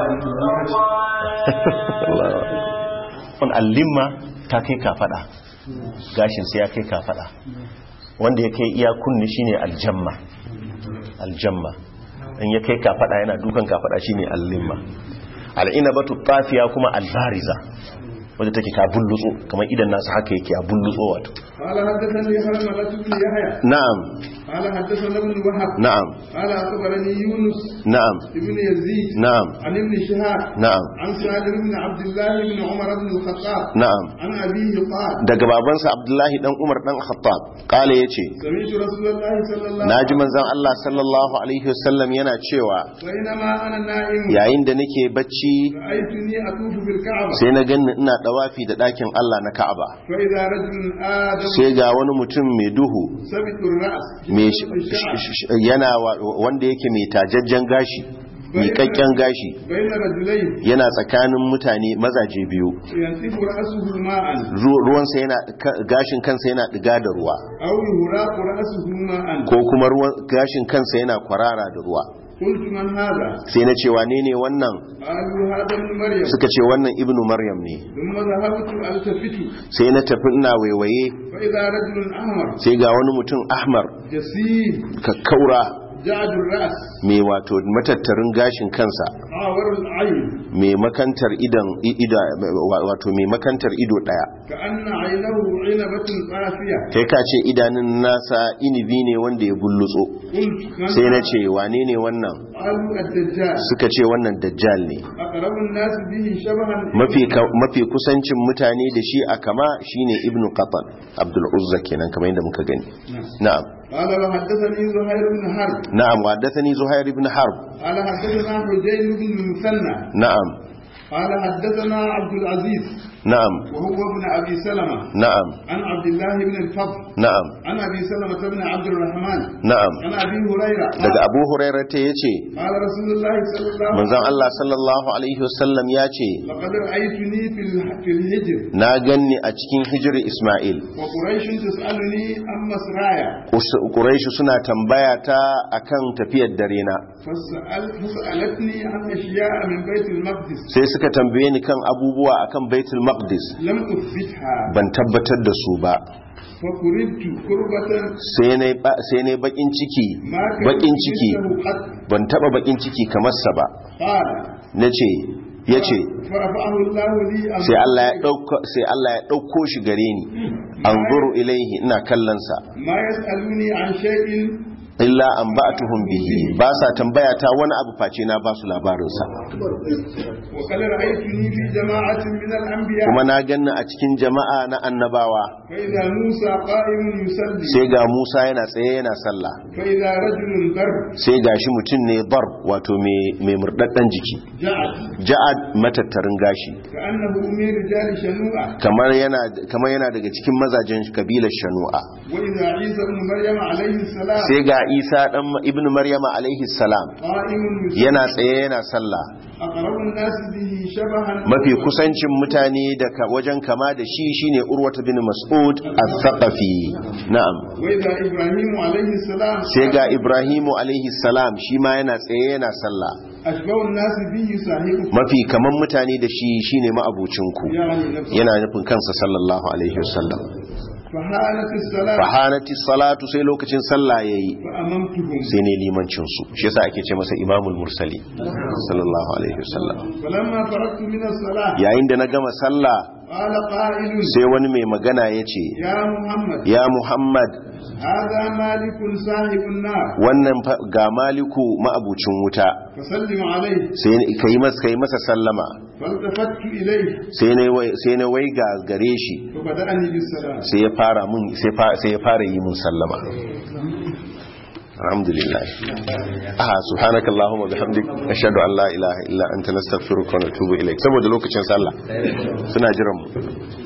on allimma ta kai kafada gashin sai ya kai kafada wanda ya kai iya kunni shine aljamma aljamma in ya kai kafada yana dukan kafada shine allimma al'inabatu tafiya kuma albariza wadda take ta bullutso kamar idan nasu haka yake a bullutso wato قال حدثني حرملة بن يحيى na'am قال حدثنا ابن وهب na'am قال أخبرني يونس na'am بن يزيد na'am عن ابن شهاب na'am عن سالم بن عبد الله بن عمر بن الخطاب na'am عن أبيه قال daga babansa abdullahi dan umar dan khattab kale yace سمعت رسول الله صلى الله عليه naji وسلم manzon Allah sallallahu alaihi wasallam yana cewa بينما أنا نائم yayin da nake bacci رأيتني أطوف بالكعبة sai na ganni ina dawafi da dakin Allah na Ka'aba فإذا رجل آدم sai ga wani mutum mai duhu سبت الرأس mai جسد الشعر sh- sh- yana wa- wanda yake mai tajajjen gashi miƙaƙƙen gashi بين رجلين yana tsakanin mutane mazaje biyu ينتف رأسه ماء Ru- ruwansa yana ka- gashin kansa yana diga da ruwa أو يهراق رأسه ماء ko kuma ruwan gashin kansa yana kwarara da ruwa قلت من هذا sai na ce wane ne wannan قالوا هذا ابن مريم suka ce wannan ibnu maryam ne ثم ذهبت التفت sai na tafi ina waiwaye فإذا رجل أحمر sai ga wani mutum ahmar جسيم kakkaura جعد الرأس mai wato matattarin gashin kansa عاور العين mai makantar idan i- ida wato mai makantar ido daya كأن عينه عنبة قافية kai ka ce idanun nasa inibi ne wanda ya bullutso قلت من sai na هذا؟ ce wane ne wannan قالوا الدجال suka ce wannan dajjal ne أقرب الناس به شبها mafi ka- mafi kusancin mutane da shi a kama shine ibnu qatan abdul uzza kenan kamar yadda muka gani na'am قال وحدثني زهير بن حرب na'am wa haddathani zuhair ibn harb قال حدثنا حجين بن المثنى na'am قال حدثنا عبد العزيز na'am وهو ابن ابي سلمه na'am عن عبد الله بن الفضل na'am عن ابي سلمه بن عبد الرحمن na'am عن ابي هريره daga abu hurairah ta yace قال رسول الله صلى الله عليه manzon وسلم Allah sallallahu alaihi wasallam ya ce لقد رايتني في ال- في الهجر na ganni a cikin hijir Ismail وقريش تسالني عن مسرايا Us- Quraish suna tambaya ta akan tafiyar dare na فسأل فسالتني عن اشياء من بيت المقدس sai suka tambaye ni kan abubuwa akan Baitul Maqdis لم اثبتها ban tabbatar da su ba فقربت قربة sai na sai na bakin ciki ما كان bakin ciki مثله قط ban taba bakin ciki kamar sa ba قال nace yace فرفعه الله لي أمر sai Allah ya dauko sai Allah ya dauko shi gare ni anzuru ilaihi ina kallon sa ما يسألوني عن شيء illa an ba'atuhum bihi ba sa tambaya ta wani abu face na ba su labarin sa وقد رأيتني في جماعة من الأنبياء kuma na ganni a cikin jama'a na annabawa فإذا موسى قائم يصلي sai ga Musa yana tsaye yana sallah فإذا رجل ضرب sai ga shi mutum ne bar wato mai mai murdaddan jiki جعل ja'ad matattarin gashi كأنه من رجال شنوءة kamar yana kamar yana daga cikin mazajen kabilar shanu'a وإذا عيسى بن مريم عليه السلام sai ga Isa dan ibnu Maryama alaihi salam قائم يصلي yana tsaye yana sallah أقرب الناس به شبها mafi kusancin mutane da ka- wajen kama da shi shine urwata bin mas'ud al-thaqafi na'am وإذا إبراهيم عليه السلام sai ga ibrahimu alaihi salam shi ma yana tsaye yana sallah أشبه الناس به صاحبه mafi kaman mutane da shi shine ma'abucinku يعني نفسه yana nufin kansa sallallahu alaihi wasallam فحالت الصلاة fahanati salatu sai lokacin sallah yayi فأممتهم sai ne limancin su shi yasa ake ce masa imamul mursali sallallahu alaihi wasallam فلما فرغت من الصلاة yayin da na gama sallah قال قائل sai wani mai magana yace يا محمد ya muhammad هذا مالك صاحب النار wannan fa- ga maliku ma'abucin wuta فسلم عليه sai kai masa kai masa sallama فالتفت إليه sai na wai sai na wai ga gare shi فبدأني بالسلام sai ya fara mun sai fa- sai ya fara yi mun sallama alhamdulillah ah subhanakallahumma bihamdik ashhadu an la ilaha illa anta nastaghfiruka wa natubu ilaik saboda lokacin sallah suna jiran mu